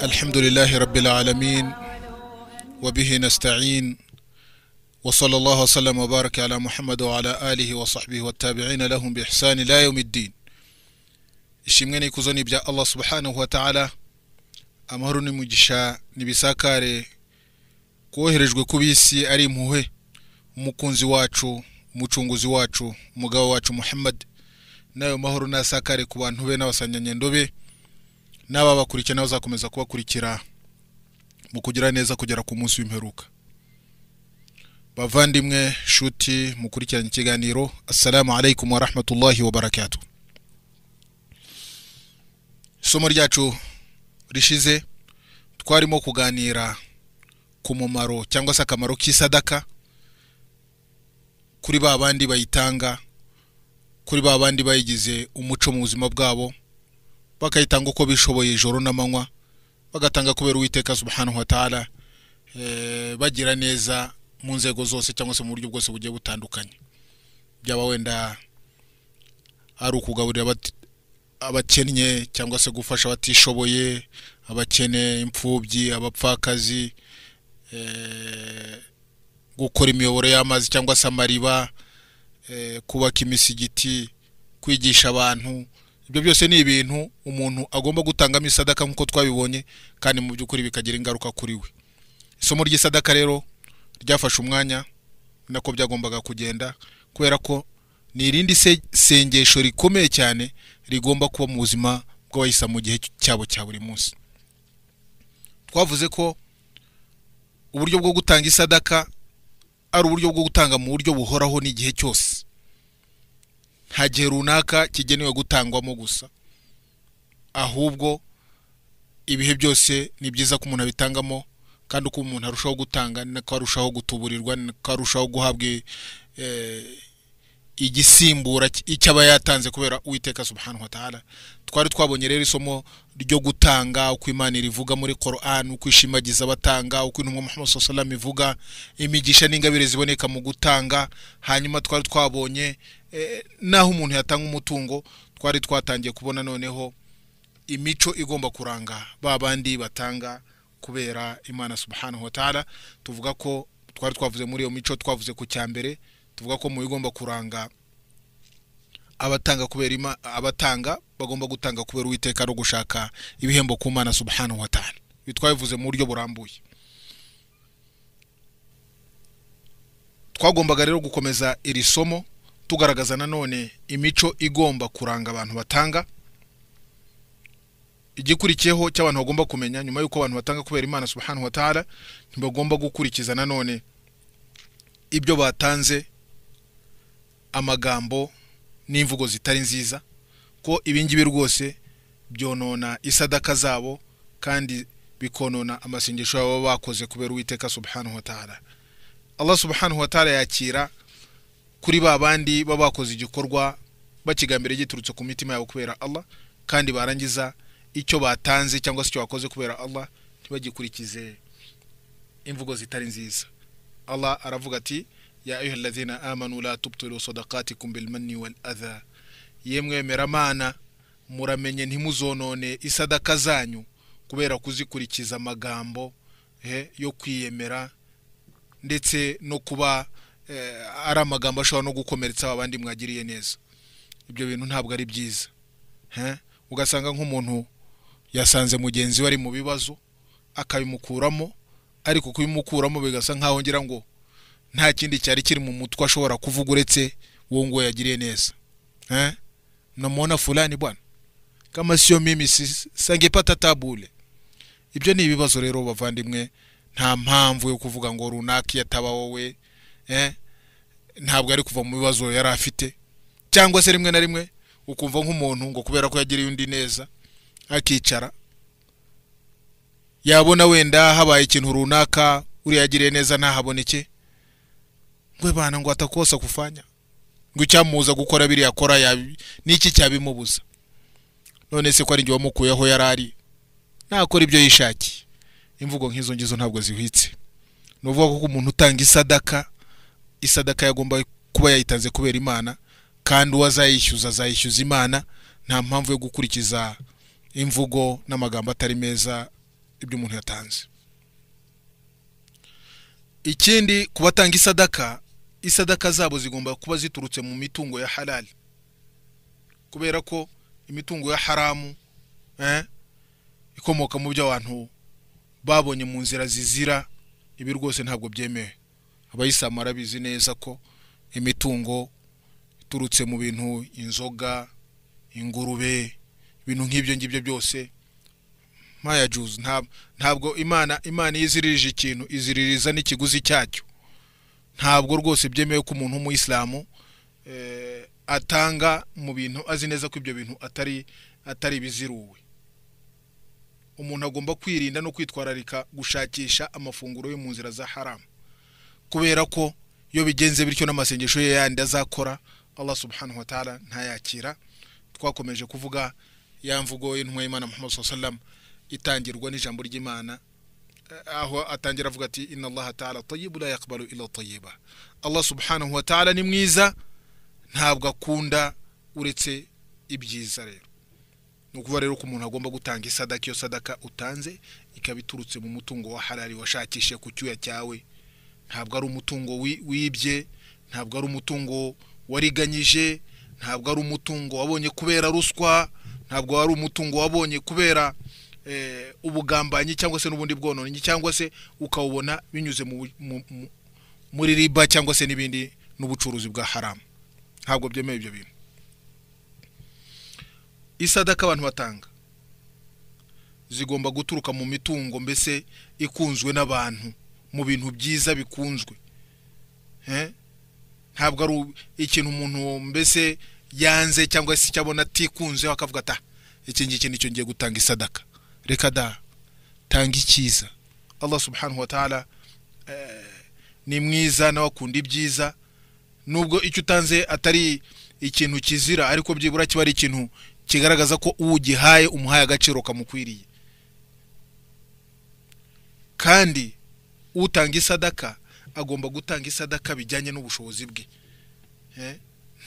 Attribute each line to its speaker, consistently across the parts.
Speaker 1: الحمد لله رب العالمين وبه نستعين وصلى الله وسلم وبارك على محمد وعلى آله وصحبه والتابعين لهم بإحسان لا يوم الدين ishimwe n'ikuzo ni ibya allah subhanahu wa ta'ala amahoro n'umugisha nibisakare koherejwe ku bisi ari impuhwe umukunzi wacu umucunguzi wacu umugabo wacu muhammad n'ayo mahoro nasakare ku bantu be n'abasanganyendo be n'ababakurikira n'abazakomeza kubakurikira mu kugira neza kugera ku munsi w'imperuka bavandimwe shuti mukurikiranye ikiganiro assalamu alaikum warahmatullahi wabarakatuh isomo ryacu rishize twarimo kuganira ku mumaro cyangwa se akamaro k'isadaka kuri ba bandi bayitanga kuri ba bandi bayigize umuco mu buzima bwabo bakayitanga uko bishoboye ijoro n'amanywa bagatanga kubera uwiteka subhanahu wa ta'ala eh, bagira neza mu nzego zose cyangwa se mu buryo bwose bugiye butandukanye byaba wenda ari ukugaburira abati- abakennye cyangwa se gufasha abatishoboye abakene imfubyi abapfakazi eh, gukora imiyoboro y'amazi cyangwa se amariba eh, kubaka imisigiti kwigisha abantu ibyo byose ni ibintu umuntu agomba gutangamo isadaka nk'uko twabibonye kandi mu by'ukuri bikagira ingaruka kuri we isomo ry'isadaka rero ryafashe umwanya ni nako byagombaga kugenda kubera ko ni irindi se- sengesho rikomeye cyane rigomba kuba mu buzima bw'abayisa mu gihe cyabo cya buri munsi twavuze ko uburyo bwo gutanga isadaka ari uburyo bwo gutanga mu buryo buhoraho n'igihe cyose nta gihe runaka kigenewe gutangwamo gusa ahubwo ibihe byose ni byiza ko umuntu abitangamo kandi uko umuntu arushaho gutanga ni nako arushaho gutuburirwa ni nako arushaho guhabwa eh, igisimbura cy- icyaba yatanze kubera uwiteka subhanahu wa ta'ala twari twabonye rero isomo ryo gutanga uko imana irivuga muri koran uko ishimagiza abatanga uko intumwa muhammad sallallahu alaihi wasallam ivuga imigisha n'ingabire ziboneka mu gutanga hanyuma twari twabonye eh, naho umuntu yatanga umutungo twari twatangiye kubona noneho imico igomba kuranga ba bandi batanga kubera imana subhanahu wa ta'ala tuvuga ko twari twavuze muri iyo mico twavuze ku cya mbere tuvuga ko mu bigomba kuranga abatanga kubera ima, abatanga bagomba gutanga kubera uwiteka no gushaka ibihembo ku mana subhanahu wa ta'ala ibi twabivuze mu buryo burambuye twagombaga rero gukomeza iri somo tugaragaza nanone imico igomba kuranga abantu batanga igikurikiyeho cy'abantu bagomba kumenya nyuma y'uko abantu batanga kubera imana subhanahu wa ta'ala ntibagomba gukurikiza nanone ibyo batanze amagambo n'imvugo zitari nziza ko ibingibi rwose byonona isadaka zabo kandi bikonona amasengesho yabo baba bakoze kubera uwiteka subhanahu wa ta'ala allah subhanahu wa ta'ala yakira kuri ba bandi baba bakoze igikorwa bakigambira giturutse ku mitima yabo kubera allah kandi barangiza icyo batanze cyangwa se icyo bakoze kubera allah ntibagikurikize imvugo zitari nziza allah aravuga ati ya ayuha alladhina amanu la tubtilu sadaqatikum bilmanni wal adha yemwe meramana muramenye ntimuzonone isadaka zanyu kubera kuzikurikiza amagambo eh, yo kwiyemera ndetse no kuba eh, ari amagambo ashobora no gukomeretsa abandi mwagiriye neza ibyo bintu ntabwo ari byiza eh? ugasanga nk'umuntu yasanze mugenzi we ari mu bibazo akabimukuramo ariko kubimukuramo bigasa nkaho ngira ngo nta kindi cyari kiri mu mutwe ashobora kuvuga uretse wowe ngo yagiriye neza eh namwona fulani bwana kama sio mimi si- sangepata tabule ibyo ni ibibazo rero bavandimwe nta mpamvu yo kuvuga ngo runaka iyo ataba wowe eh ntabwo ari kuva mu bibazo yari afite cyangwa se rimwe na rimwe ukumva nk'umuntu ngo kubera ko yagiriye undi neza akicara yabona wenda habaye ikintu runaka uriya yagiriye neza ntahaboneke ngwe bana ngo atakosa kufanya ngo icyamubuza gukora biriya akora yabi- niki cyabimubuza none se ko ari njye wamukuyeho yari ari nakora ibyo yishakiye imvugo nk'izo ngizo ntabwo zihwitse ni ukuvuga ko umuntu utanga isadaka isadaka yagomba kuba yayitanze kubera imana kandi uwo azayishyuza azayishyuza imana nta mpamvu yo gukurikiza imvugo n'amagambo atari meza ibyo umuntu yatanze ikindi ku batanga isadaka isadaka zabo zigomba kuba ziturutse mu mitungo ya harali kubera ko imitungo ya haramu eh, ikomoka mu byo abantu babonye mu nzira zizira ibi rwose ntabwo byemewe abayisilamu barabizi neza ko imitungo iturutse mu bintu inzoga ingurube ibintu nk'ibyo ngibyo byose maya juzi ntabwo imana imana iyo iziririje ikintu iziririza n'ikiguzi cyacyo ntabwo rwose byemewe ko umuntu w'umuyisilamu eh, atanga mu bintu azi neza ko ibyo bintu atari atari biziruwe umuntu agomba kwirinda no kwitwararika gushakisha amafunguro yo mu nzira za haramu kubera ko iyo bigenze bityo n'amasengesho ye yandi azakora allah subhanahu wa ta'ala ntayakira twakomeje kuvuga ya mvugo y'intumwa y'imana muhammad sallam itangirwa n'ijambo ry'imana eh, aho atangira avuga ati inna allah ta'ala tayyibu la yaqbalu illa tayyiba allah subhanahu wa ta'ala ni mwiza ntabwo akunda uretse ibyiza rero ni ukuvuga rero ko umuntu agomba gutanga isadaka iyo sadaka utanze ikaba iturutse mu mutungo wa harari washakishe ku cyuya cyawe ntabwo ari umutungo wi- wibye ntabwo ari umutungo wariganyije ntabwo ari umutungo wabonye kubera ruswa ntabwo ari umutungo wabonye kubera eh, ubugambanyi cyangwa se n'ubundi bwononyi cyangwa se ukawubona binyuze mu, mu, mu, muri riba cyangwa se n'ibindi n'ubucuruzi bwa haramu ntabwo byemewe ibyo bintu isadaka abantu batanga zigomba guturuka mu mitungo mbese ikunzwe n'abantu mu bintu byiza bikunzwe Eh? ntabwo ari u- ikintu umuntu mbese yanze cyangwa se icyo abona atikunzeho akavuga ati "Ah, iki ngiki nicyo ngiye gutanga isadaka reka da tanga icyiza allah subhanahu wa ta'ala eh, ni mwiza nawe akunda ibyiza nubwo icyo utanze atari ikintu kizira ariko byibura kiba ari ikintu kigaragaza ko uwo ugihaye umuhaye agaciro kamukwiriye kandi utanga isadaka agomba gutanga isadaka bijyanye n'ubushobozi bwe Eh,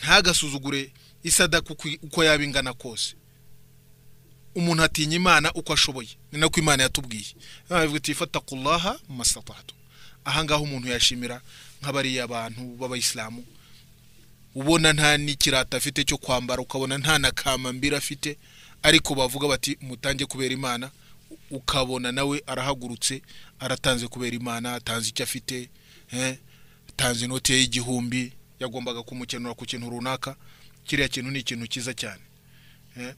Speaker 1: ntagasuzugure isadaka uko i- uko yaba ingana kose umuntu atinya imana uko ashoboye ni nako imana yatubwiye Imana ivuga iti fatakullaha masatatu ahangaha umuntu yashimira nk'abariya abantu b'abayisilamu ubona nta n'ikirata afite cyo kwambara ukabona nta na kamambiri afite ariko bavuga bati mutange kubera imana ukabona nawe arahagurutse aratanze kubera imana atanze icyo afite eh, atanze inoti ye y'igihumbi yagombaga kumukenura ku kintu runaka kiriya kintu ni ikintu cyiza cyane eh,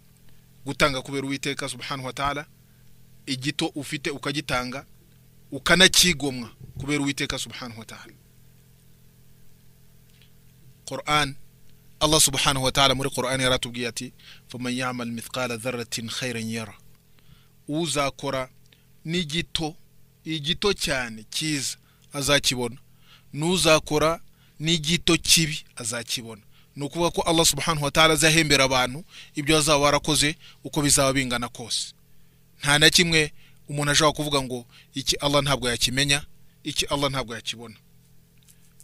Speaker 1: gutanga kubera uwiteka subhanahu wa ta'ala igito ufite ukagitanga ukanakigomwa kubera uwiteka subhanahu wa ta'ala Quran Allah subhanahu wa ta'ala muri Quran yaratubwiye ati faman ya'mal mithqala dharratin khairan yara uzakora n'igito igito cyane cyiza azakibona n'uzakora n'igito kibi azakibona ni ukuvuga ko Allah subhanahu wa ta'ala azahembera abantu ibyo azaba warakoze uko bizaba bingana kose nta na kimwe umuntu ashobora kuvuga ngo iki Allah ntabwo yakimenya iki Allah ntabwo yakibona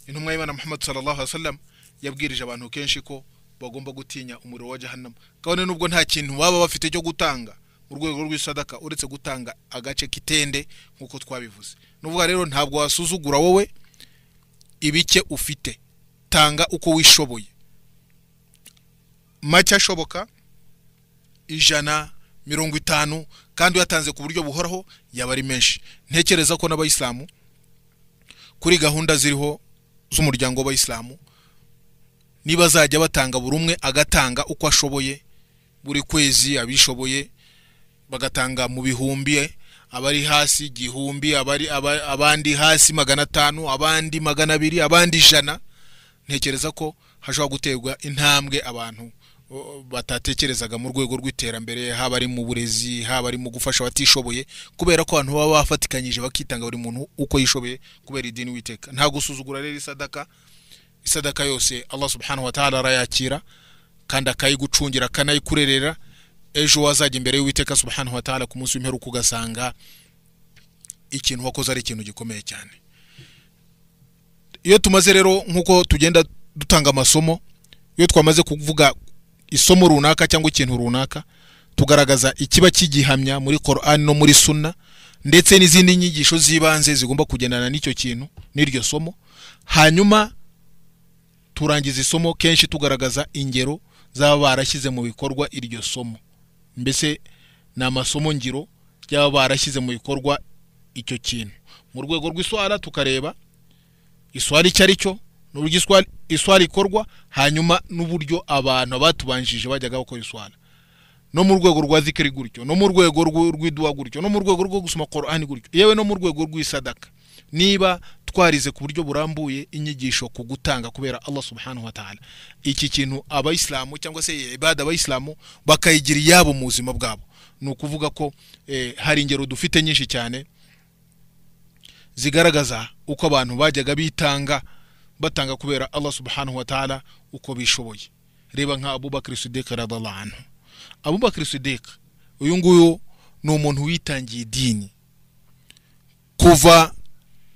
Speaker 1: intumwa y'imana muhammad sallallahu alaihi wasallam yabwirije abantu kenshi ko bagomba gutinya umuriro wa jahannam kabone nubwo nta kintu baba bafite cyo gutanga mu rwego rw'isadaka uretse gutanga agace k'itende nk'uko twabivuze ni ukuvuga rero ntabwo wasuzugura wowe ibike ufite tanga uko wishoboye make ashoboka ijana mirongo itanu kandi uyatanze ku buryo buhoraho yaba ari menshi ntekereza ko n'abayisilamu kuri gahunda ziriho z'umuryango w'abayisilamu niba azajya batanga buri umwe agatanga uko ashoboye buri kwezi abishoboye bagatanga mu bihumbi abari hasi igihumbi abari aba- abandi hasi magana atanu abandi magana abiri abandi ijana ntekereza ko hashobora guterwa intambwe abantu o, batatekerezaga mu rwego rw'iterambere haba ari mu burezi haba ari mu gufasha abatishoboye kubera ko abantu baba bafatikanyije bakitanga buri muntu uko yishoboye kubera idini witeka nta gusuzugura rero isadaka isadaka yose allah subhanahu wa ta'ala arayakira kandi akayigucungira akanayikurerera ejo wazajya imbere y'uwiteka subhanahu wa ta'ala ku munsi w'imperuka ugasanga ikintu wakoze ari ikintu gikomeye cyane iyo tumaze rero nk'uko tugenda dutanga amasomo iyo twamaze kuvuga isomo runaka cyangwa ikintu runaka tugaragaza ikiba kigihamya muri korani no muri suna ndetse n'izindi nyigisho z'ibanze zigomba kugendana n'icyo kintu n'iryo somo hanyuma turangiza isomo kenshi tugaragaza ingero z'aba barashyize mu bikorwa iryo somo mbese ni amasomo ngiro y'aba barashyize mu bikorwa icyo kintu mu rwego rw'iswara tukareba iswara icyo ari cyo n'uburyo iswa- iswara ikorwa hanyuma n'uburyo abantu abatubanjije bajyaga bakora iswara no mu rwego rwa zikiri gutyo no mu rwego rw'u- rw'iduwa gutyo no mu rwego rwo gusoma korani gutyo yewe no mu rwego rw'isadaka niba twarize ku buryo burambuye inyigisho ku gutanga kubera Allah subhanahu wa ta'ala iki kintu abayisilamu cyangwa se iyi ibada abayisilamu bakayigira iyabo mu buzima bwabo ni ukuvuga ko eh, hari ingero dufite nyinshi cyane zigaragaza uko abantu bajyaga bitanga batanga kubera Allah subhanahu wa ta'ala uko bishoboye reba nka Abubakar Siddiq radallahu anhu Abubakar Siddiq uyu nguyu ni umuntu witangiye idini kuva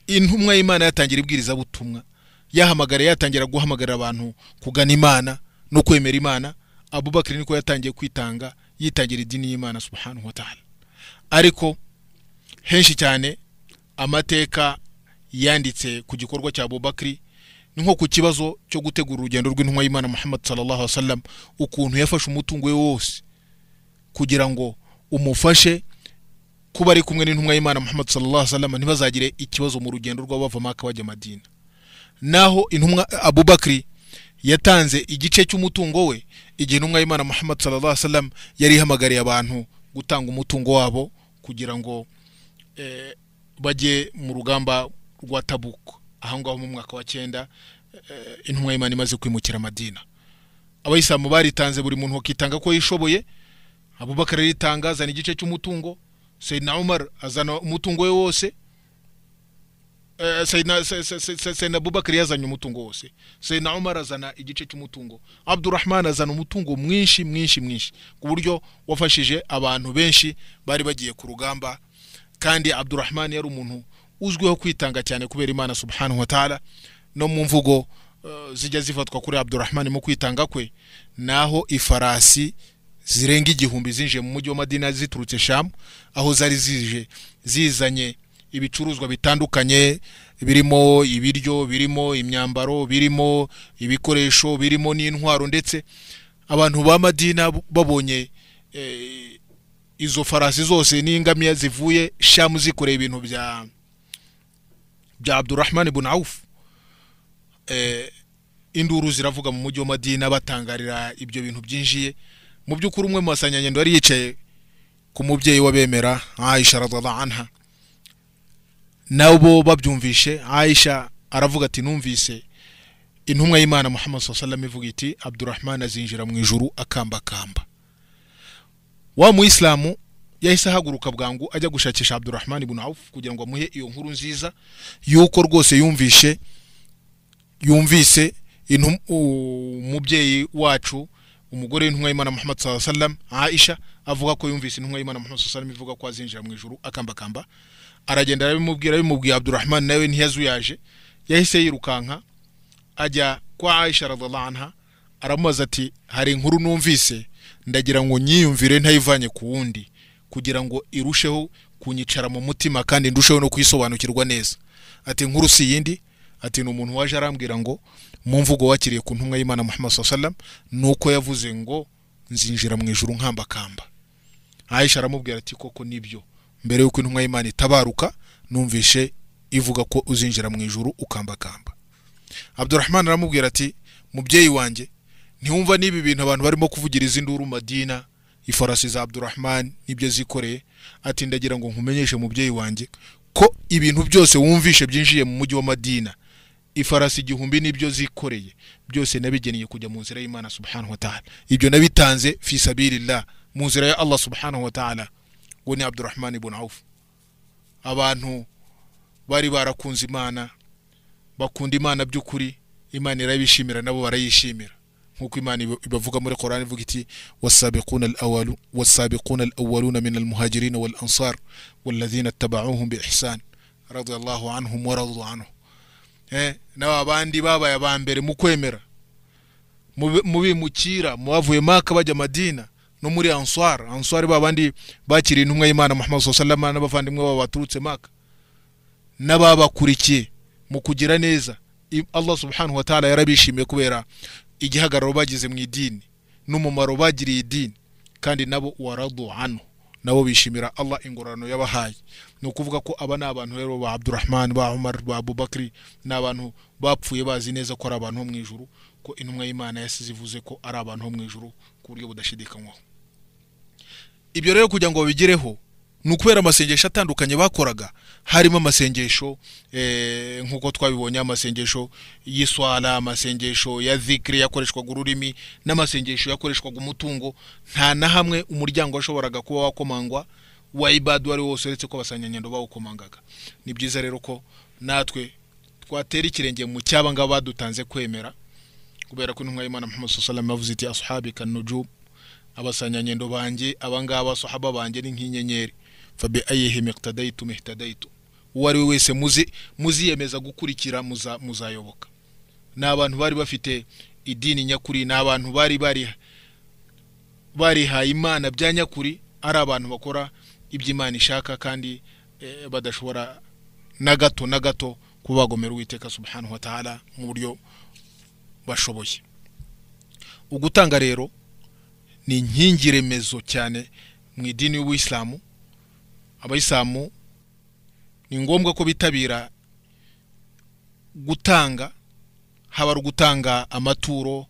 Speaker 1: intumwa y'Imana yatangira ibwirizabutumwa yahamagara yatangira guhamagarira abantu kugana Imana no kwemera Imana Abubakar niko yatangiye kwitanga yitangira idini y'Imana subhanahu wa ta'ala ariko henshi cyane amateka yanditse ku gikorwa cya Abubakar ni nko ku kibazo cyo gutegura urugendo rw'intumwa y'Imana Muhammad sallallahu alaihi wasallam ukuntu yafashe umutungo we wose kugira ngo umufashe kuba ari kumwe n'intumwa y'Imana Muhammad sallallahu alaihi wasallam ntibazagire ikibazo mu rugendo rwabo bava Maka bajya Madina naho intumwa Abubakar yatanze igice cy'umutungo we igihe intumwa y'Imana Muhammad sallallahu alaihi wasallam yari ihamagariye abantu gutanga umutungo wabo kugira ngo eh, bajye mu rugamba rwa Tabuk aho ngaho mu mwaka wa cyenda eh, intumwa y'Imana imaze kwimukira Madina abayisilamu baritanze buri muntu akitanga ko yishoboye Abubakar aritanga azana igice cy'umutungo Sayyidina Umar azana umutungo we wose Eh, Sayyidina Se- Se- Se- Se- Sayyidina Abubakar yazanye umutungo wose Sayyidina Umar azana igice cy'umutungo Abdurrahman azana umutungo mwinshi mwinshi mwinshi ku buryo wafashije abantu benshi bari bagiye ku rugamba kandi Abdurrahman yari umuntu uzwiho kwitanga cyane kubera Imana subhanahu wa ta'ala no mu mvugo eh, zijya zifatwa kuri Abdurrahman mu kwitanga kwe naho ifarasi zirenga igihumbi zinjiye mu mujyi wa Madina ziturutse Sham aho zari zije zizanye ibicuruzwa bitandukanye birimo ibiryo birimo imyambaro birimo ibikoresho birimo n'intwaro ndetse abantu ba Madina babonye eh, izo farasi zose n'ingamiya zivuye Sham zikoreye ibintu bya bya Abdurrahman ibn Auf eh, induru ziravuga mu mujyi wa Madina batangarira ibyo bintu byinjiye mu by'ukuri umwe mu basanyagendo yari yicaye ku mubyeyi w'abemera Aisha radhiallahu anha nabo babyumvishe Aisha aravuga ati numvise intumwa y'Imana Muhammad sallallahu alaihi wasallam ivuga iti Abdurrahman azinjira mu ijuru akambakamba wa muislamu yahise ahaguruka bwangu ajya gushakisha Abdurrahman ibn Auf kugira ngo amuhe iyo nkuru nziza yuko rwose yumvishe yumvise intum- u- umubyeyi wacu umugore w'intumwa y'Imana Muhammad sallallahu alaihi wasallam Aisha avuga ko yumvise intumwa y'Imana Muhammad sallallahu alaihi wasallam ivuga ko azinjira mu ijuru akambakamba aragenda arabimubwira abimubwiye Abdurrahman nawe ntiyazuyaje yahise yirukanka ajya kwa Aisha radhiallahu anha aramubaza ati hari inkuru numvise ndagira ngo nyiyumvire ntayivanye ku wundi kugira ngo irusheho kunyicara mu mutima kandi ndusheho no kuyisobanukirwa neza ati inkuru si iyindi ati ni umuntu waje arambwira ngo mu mvugo wakiriye ku ntumwa y'Imana Muhammad sallallahu alaihi wasallam nuko yavuze ngo nzinjira mu ijuru nkambakamba Aisha aramubwira ati koko nibyo mbere yuko intumwa y'Imana itabaruka numvishe ivuga ko uzinjira mu ijuru ukambakamba Abdurrahman aramubwira ati mubyeyi wanjye ntiwumva n'ibi bintu abantu barimo kuvugiriza induru Madina ifarasi za Abdurrahman nibyo zikoreye ati ndagira ngo nkumenyeshe mubyeyi wanjye ko ibintu byose wumvishe byinjiye mu mujyi wa Madina ifarasi igihumbi nibyo zikoreye byose nabigeneye kujya mu nzira y'Imana subhanahu wa ta'ala ibyo nabitanze fi sabilillah mu nzira ya Allah subhanahu wa ta'ala ngo ni Abdurrahman ibn Auf abantu bari barakunze Imana bakunda Imana by'ukuri Imana irabishimira nabo barayishimira nk'uko Imana iba- ibavuga muri Qur'an ivuga iti wasabiquna al-awalu wasabiquna al-awwaluna min al-muhajirin wal ansar walladhina ittaba'uhum bi ihsan radiyallahu anhum wa radu anhu eh naba bandi babaye abambere mu kwemera mu bimukira mu bavuye Maka bajya Madina no muri answar answar ba bandi bakiriye intumwa y'imana muhammad sallama n'abavandimwe babo baturutse maka n'ababakurikiye mu kugira neza I- allah subhanahu wa ta'ala yarabishimiye kubera igihagararo bagize mu idini n'umumaro bagiriye idini kandi nabo waradu hano nabo bishimira allah ingororano yabahaye ni ukuvuga ko aba ni abantu rero ba abdurahman ba umar ba abubakari ni abantu bapfuye bazi neza ko ari abantu bo mu ijuru ko intumwa y'imana yasize ivuze ko ari abantu bo mu ijuru ku buryo budashidikanywaho ibyo rero kugira ngo babigereho ni ukubera amasengesho atandukanye bakoraga harimo amasengesho eh, nk'uko twabibonye amasengesho y'iswara amasengesho ya zikiri yakoreshwaga ururimi n'amasengesho yakoreshwaga umutungo nta na hamwe umuryango washoboraga kuba wakomangwa wa ibadu wari wose uretse ko abasanyanyendo bawukomangaga ni byiza rero ko natwe twatera ikirenge mu cyaba ngaba badutanze kwemera kubera ko intumwa y'imana muhammad sallallahu alaihi wasallam yavuze iti ashabika nujum abasanyanyendo banjye abangaba sahaba banjye ni nk'inyenyeri fabi ayihe miktadaitu mihtadaitu uwo ari we wese muzi muziyemeza gukurikira muza, muzayoboka ni abantu bari bafite idini nyakuri ni abantu bari bari barihaye imana bya nyakuri ari abantu bakora ibyo imana ishaka kandi eh, badashobora na gato na gato kuba bagomera uwiteka subhanahu wa ta'ala mu buryo bashoboye ugutanga rero ni inkingi remezo cyane mu idini y'ubuyisilamu abayisilamu ni ngombwa ko bitabira gutanga haba ari ugutanga amaturo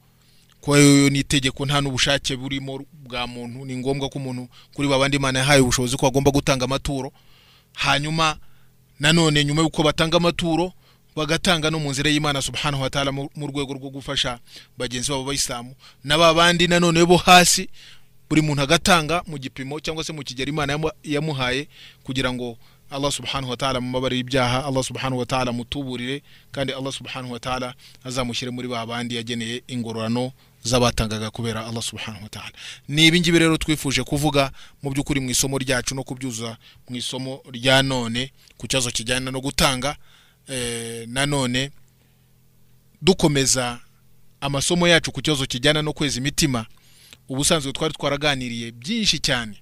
Speaker 1: kuba yo ni itegeko nta n'ubushake burimo bwa muntu ni ngombwa ko umuntu kuri babandi imana yahaye ubushobozi ko agomba gutanga amaturo hanyuma nanone nyuma y'uko batanga amaturo bagatanga no mu nzira y'imana subhanahu wa ta'ala mu mu rwego rwo gufasha bagenzi babo bayisilamu na ba bandi nanone bo hasi buri muntu agatanga mu gipimo cyangwa se mu kigero imana yamu- yamuhaye kugira ngo allah subhanahu wa ta'ala mumabare y'ibyaha allah subhanahu wa ta'ala amutuburire kandi allah subhanahu wa ta'ala azamushyire muri ba bandi yageneye ingororano z'abatangaga kubera allah subhanahu wa ta'ala ni ibi ngibi rero twifuje kuvuga mu by'ukuri mu isomo ryacu no kubyuza mu isomo rya none ku kibazo kijyana no gutanga eh, nanone dukomeza amasomo yacu ku kibazo kijyana no kweza imitima ubusanzwe twari twaraganiriye byinshi cyane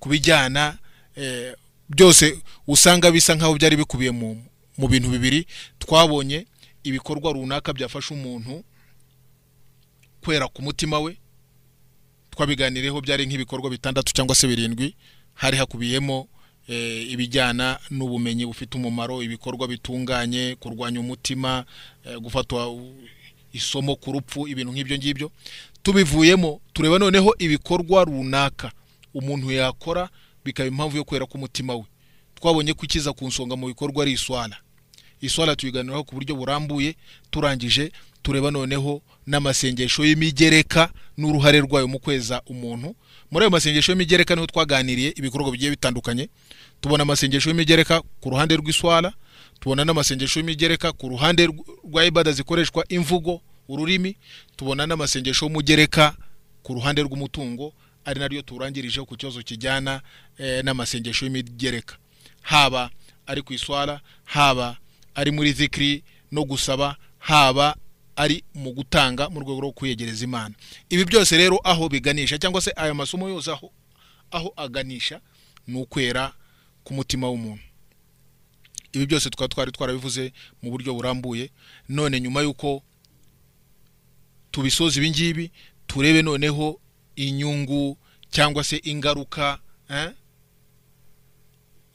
Speaker 1: ku bijyana eh, byose usanga bisa nkaho byari bikubiye mu, mu bintu bibiri twabonye ibikorwa runaka byafasha umuntu kwera ku mutima we twabiganireho byari nk'ibikorwa bitandatu cyangwa se birindwi hari hakubiyemo eh, ibijyana n'ubumenyi bufite umumaro ibikorwa bitunganye kurwanya umutima eh, gufatwa u- isomo ku rupfu ibintu nk'ibyo ngibyo tubivuyemo tureba noneho ibikorwa runaka umuntu yakora bikaba impamvu yo kwera k'umutima we twabonye ko ikiza ku nsonga mu bikorwa ari iswara iswara tuyiganiraho ku buryo burambuye turangije tureba noneho n'amasengesho y'imigereka n'uruhare rwayo mu kweza umuntu muri ayo masengesho y'imigereka niho twaganiriye ibikorwa bigiye bitandukanye tubona amasengesho y'imigereka ku ruhande rw'iswara tubona n'amasengesho y'imigereka ku ruhande rw- rwa ibada zikoreshwa imvugo ururimi tubona n'amasengesho y'umugereka ku ruhande rw'umutungo ari naryo turangirijeho ku kibazo kijyana eh, n'amasengesho y'imigereka haba ari ku iswara haba ari muri zikiri no gusaba haba ari mu gutanga mu rwego rwo kwiyegereza imana ibi byose rero aho biganisha cyangwa se aya masomo yose aho aho aganisha ni ukwera ku mutima w'umuntu ibi byose tukaba twari twarabivuze mu buryo burambuye none nyuma y'uko tubisoza ibi ngibi turebe noneho inyungu cyangwa se ingaruka eh?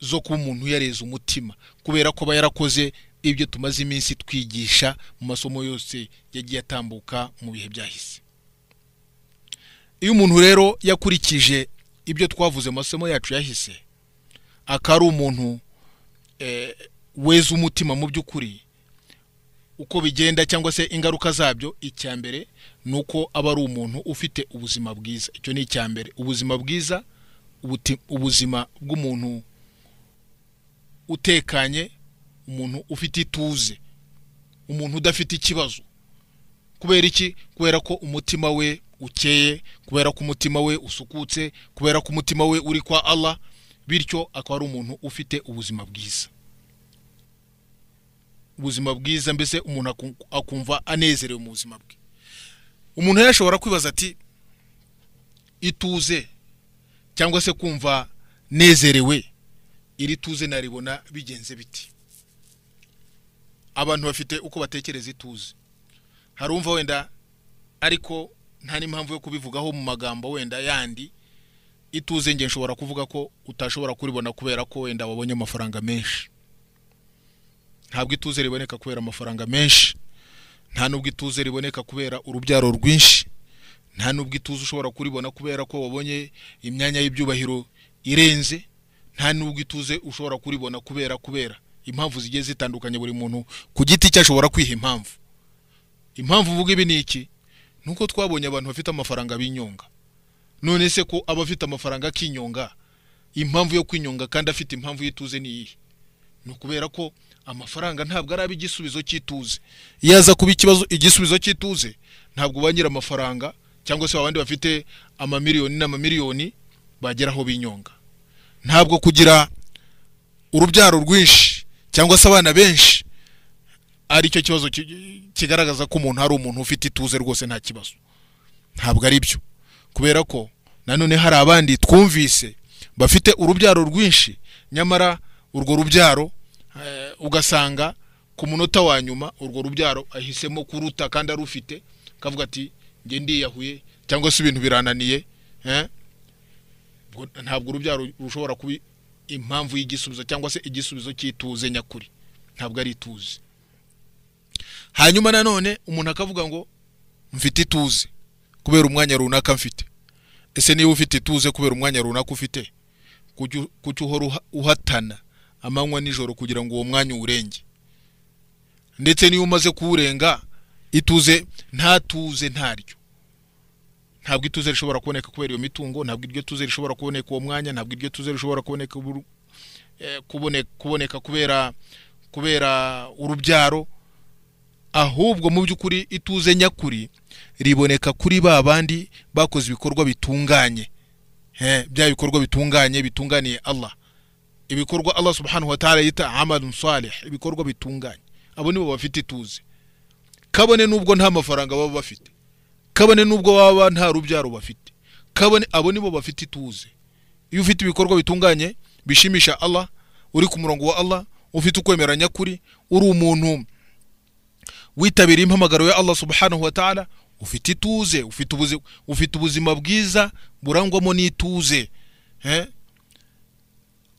Speaker 1: zo kuba umuntu yareze umutima kubera ko aba yarakoze ibyo tumaze iminsi twigisha mu masomo yose yagiye atambuka mu bihe byahise iyo umuntu rero yakurikije ibyo twavuze mu masomo yacu yahise akaba ari umuntu eh, weza umutima mu by'ukuri uko bigenda cyangwa se ingaruka zabyo icya mbere ni uko aba ari umuntu ufite ubuzima bwiza icyo ni icya mbere ubuzima bwiza ubuti- ubuzima bw'umuntu utekanye umuntu ufite ituze umuntu udafite ikibazo kubera iki kubera ko umutima we ukeye kubera ko umutima we usukutse kubera ko umutima we uri kwa allah bityo akaba ari umuntu ufite ubuzima bwiza ubuzima bwiza mbese umuntu akum- akumva anezerewe mu buzima bwe umuntu yashobora kwibaza ati ituze cyangwa se kumva nezerewe iri tuze naribona bigenze biti abantu bafite uko batekereza ituze hari umva wenda ariko nta n'impamvu yo kubivugaho mu magambo wenda yandi ituze nge nshobora kuvuga ko utashobora kuribona kubera ko wenda wabonye amafaranga menshi ntabwo ituze riboneka kubera amafaranga menshi nta nubwo ituze riboneka kubera urubyaro rwinshi nta nubwo ituze ushobora kuribona kubera ko wabonye imyanya y'ibyubahiro irenze nta nubwo ituze ushobora kuribona kubera kubera impamvu zigiye zitandukanye buri muntu ku giti cye ashobora kwiha impamvu impamvu uvuga ibi ni iki ni uko twabonye abantu bafite amafaranga binyonga none se ko aba afite amafaranga akinyonga impamvu yo kwinyonga kandi afite impamvu y'ituze ni iyihe ni ukubera ko amafaranga ntabwo araba igisubizo cy'ituze iyo aza kuba ikibazo igisubizo cy'ituze ntabwo ba amafaranga cyangwa se abandi bafite amamiliyoni n'amamiliyoni bagera aho binyonga ntabwo kugira urubyaro rwinshi cyangwa se abana benshi aricyo kibazo ki- kigaragaza ko umuntu ari umuntu ufite ituze rwose nta kibazo ntabwo ari byo kubera ko nanone hari abandi twumvise bafite urubyaro rwinshi nyamara urwo rubyaro eh, ugasanga ku munota wa nyuma urwo rubyaro ahisemo kuruta kandi arufite akavuga ati njye ndiyahuye cyangwa se ibintu birananiye eh, ubwo ntabwo urubyaro rushobora kuba impamvu y'igisubizo cyangwa se igisubizo cy'ituze nyakuri ntabwo ari ituze hanyuma nanone umuntu akavuga ngo mfite ituze kubera umwanya runaka mfite ese niba ufite ituze kubera umwanya runaka ufite kuki u- kuki uhora uha- uhatana amanywa nijoro kugira ngo uwo mwanya uwurenge ndetse niyo umaze kuwurenga ituze nta tuze ntaryo ntabwo ituze rishobora kuboneka kubera iyo mitungo ntabwo iryo tuze rishobora kuboneka uwo mwanya ntabwo iryo tuze rishobora kuboneka uburu- eh, kubone- kuboneka kubera kubera urubyaro ahubwo mu by'ukuri ituze nyakuri riboneka kuri ba bandi bakoze ibikorwa bitunganye Eh, bya bikorwa bitunganye bitunganiye Allah ibikorwa Allah subhanahu wa ta'ala yita amalun salih ibikorwa bitunganye abo nibo bafite ituze kabone nubwo nta mafaranga baba bafite kabone nubwo baba nta rubyaro bafite kabone abo nibo bafite ituze iyo ufite ibikorwa bitunganye bishimisha Allah uri ku murongo wa Allah ufite ukwemera nyakuri uri umuntu witabiriye impamagaro ya Allah subhanahu wa ta'ala ufite ituze ufite ubuzima, ufite ubuzima bwiza burangwamo n'ituze eh?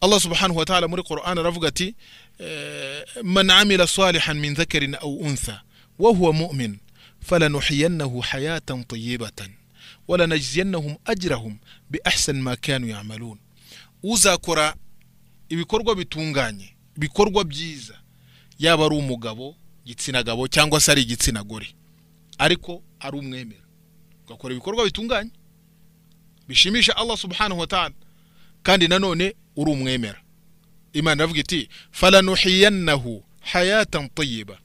Speaker 1: Allah subhanahu wa ta'ala muri Qur'an aravuga ati eh, man amila salihan min dhakarin aw untha wa huwa mu'min falanuhiyannahu hayatan tayyibatan walanajziyannahum ajrahum bi ahsan ma kanu ya'malun uzakora ibikorwa bitunganye ibikorwa byiza yaba ari umugabo igitsina gabo cyangwa se ari igitsina gore ariko ari umwemera ugakora ibikorwa bitunganye bishimisha Allah subhanahu wa ta'ala kandi nanone uri umwemera imana iravuga iti falanuhiyannahu hayatan tayyiba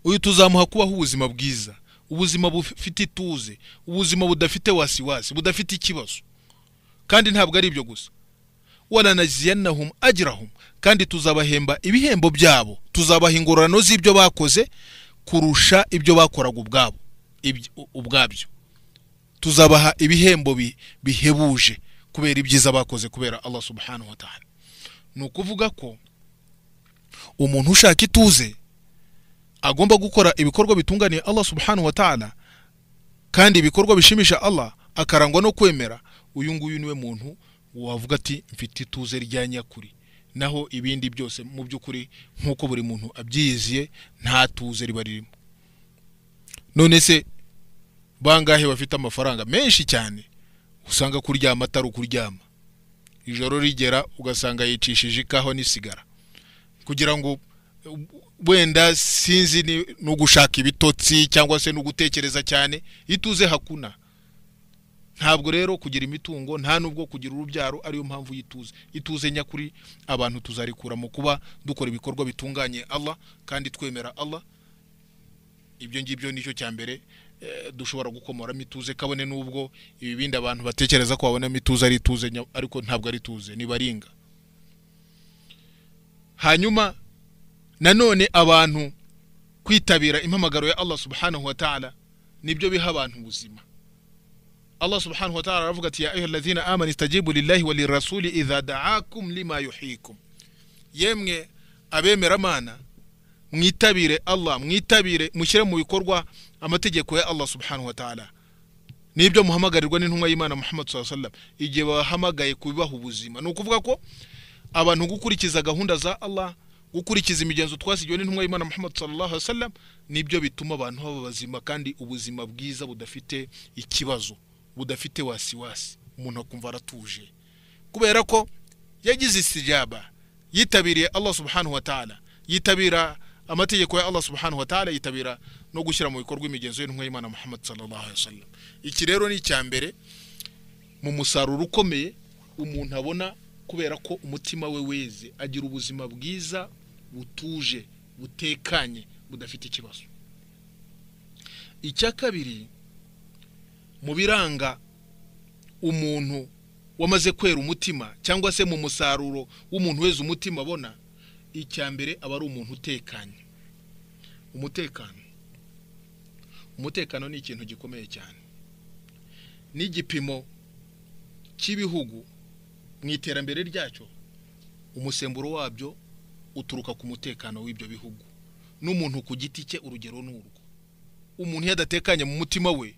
Speaker 1: uyu tuzamuha kubaho ubuzima bwiza ubuzima bufite ituze ubuzima budafite wasiwasi budafite ikibazo kandi ntabwo ari ibyo gusa walanajziyannahum ajrahum kandi tuzabahemba ibihembo byabo tuzabaha ingororano z'ibyo bakoze kurusha ibyo bakoraga ubwabo ibyo- ubwabyo tuzabaha ibihembo bi- bihebuje kubera ibyiza bakoze kubera Allah subhanahu wa ta'ala ni ukuvuga ko umuntu ushaka ituze agomba gukora ibikorwa bitunganiye Allah subhanahu wa ta'ala kandi ibikorwa bishimisha Allah akarangwa no kwemera uyu nguyu niwe muntu wavuga ati mfite ituze rya nyakuri naho ibindi byose mu by'ukuri nk'uko buri muntu abyiyiziye nta tuze riba ririmo none se bangahe bafite amafaranga menshi cyane usanga kuryama atari ukuryama ijoro rigera ugasanga yicishije ikaho n'isigara kugira ngo uh, wenda sinzi ni- ni ugushaka ibitotsi cyangwa se ni ugutekereza cyane ituze hakuna ntabwo rero kugira imitungo nta nubwo kugira urubyaro ariyo mpamvu y'ituze ituze nyakuri abantu tuzarikura mu kuba dukora ibikorwa bitunganye Allah kandi twemera Allah ibyo ngibyo nicyo cya mbere eh, dushobora gukomoramo ituze kabone n'ubwo ibi bindi abantu batekereza ko babonamo ituze ari ituze nya- ariko ntabwo ari ituze ni baringa hanyuma nanone abantu kwitabira impamagaro ya Allah subhanahu wa ta'ala nibyo biha abantu ubuzima allah subhanahu wa ta'ala aravuga ati ya ayuha alladhina amanu istajibu lillahi wa lirasuli idha da'akum lima yuhikum yemwe abemeramana mwitabire allah mwitabire mushyire mu bikorwa amategeko ya allah subhanahu wa ta'ala nibyo muhamagarirwa n'intumwa y'imana muhammad saa sallam igihe bahamagaye kubibaha ubuzima ni ukuvuga ko abantu gukurikiza gahunda za allah gukurikiza imigenzo twasigiwe n'intumwa y'imana muhammad sallallahu alaihi wasallam nibyo bituma abantu baba bazima kandi ubuzima bwiza budafite ikibazo budafite wasiwasi umuntu akumva aratuje kubera ko yagize istijaba yitabiriye allah subhanahu wa ta'ala yitabira amategeko ya allah subhanahu wa ta'ala yitabira no gushyira mu bikorwa imigenzo y'intumwa y'imana muhammad sallallahu alaihi wasallam iki rero ni icya mbere mu musaruro ukomeye umuntu abona kubera ko umutima we weze agira ubuzima bwiza butuje butekanye budafite ikibazo icya kabiri mu biranga umuntu wamaze kwera umutima cyangwa se mu musaruro w'umuntu weze umutima abona icya mbere aba ari umuntu utekanye umutekano umutekano ni ikintu gikomeye cyane ni igipimo cy'ibihugu mu iterambere ryacyo umusemburo wabyo uturuka ku mutekano w'ibyo bihugu n'umuntu ku giti cye urugero ni urwo umuntu iyo adatekanye mu mutima we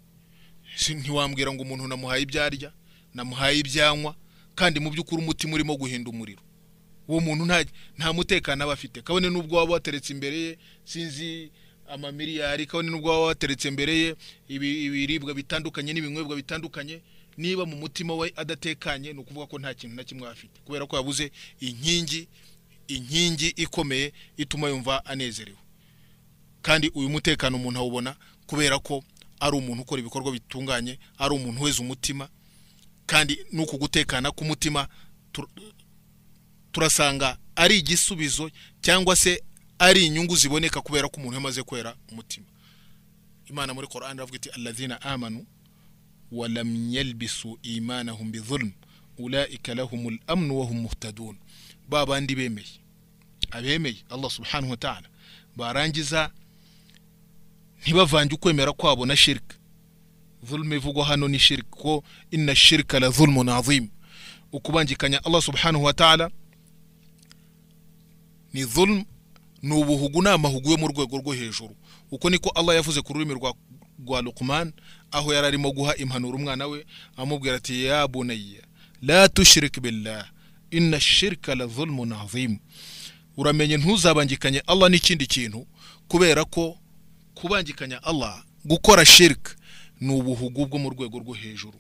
Speaker 1: ntiwambwira ngo umuntu namuhaye ibyarya namuhaye ibyanywa kandi mu by'ukuri umutima urimo guhinda umuriro uwo muntu nta mutekano aba afite kabone n'ubwo waba wateretse imbere ye sinzi amamiliyari kabone n'ubwo waba wateretse imbere ye ibiribwa bitandukanye n'ibinywebwa bitandukanye niba mu mutima we adatekanye ni ukuvuga ko nta kintu na kimwe afite kubera ko yabuze inkingi inkingi ikomeye ituma yumva anezerewe kandi uyu mutekano umuntu awubona kubera ko ari umuntu ukora ibikorwa bitunganye ari umuntu weza umutima kandi n'uku gutekana k'umutima turasanga ari igisubizo cyangwa se ari inyungu ziboneka kubera ko umuntu yamaze kwera umutima imana muri korani iravuga iti alazina amanu ولم يلبسوا إيمانهم بظلم أولئك لهم الأمن وهم مهتدون بابا ndi bemeye abemeye allah subhanahu wa ta'ala barangiza ntibavange ukwemera kwabo na shirika zulma ivugwa hano ni shirika ko inna shirika la zulmun azim ukubangikanya allah subhanahu wa ta'ala ni zulm ni ubuhugu ni amahugu yo mu rwego rwo hejuru uko niko allah yavuze ku rurimi rwa rwa Luqman aho yari arimo guha impanuro umwana we amubwira ati ya bunayya la tushrik billah inna shirka la zulmun azim uramenye ntuzabangikanye Allah n'ikindi kintu kubera ko kubangikanya Allah gukora shirk ni ubuhugu bwo mu rwego rwo hejuru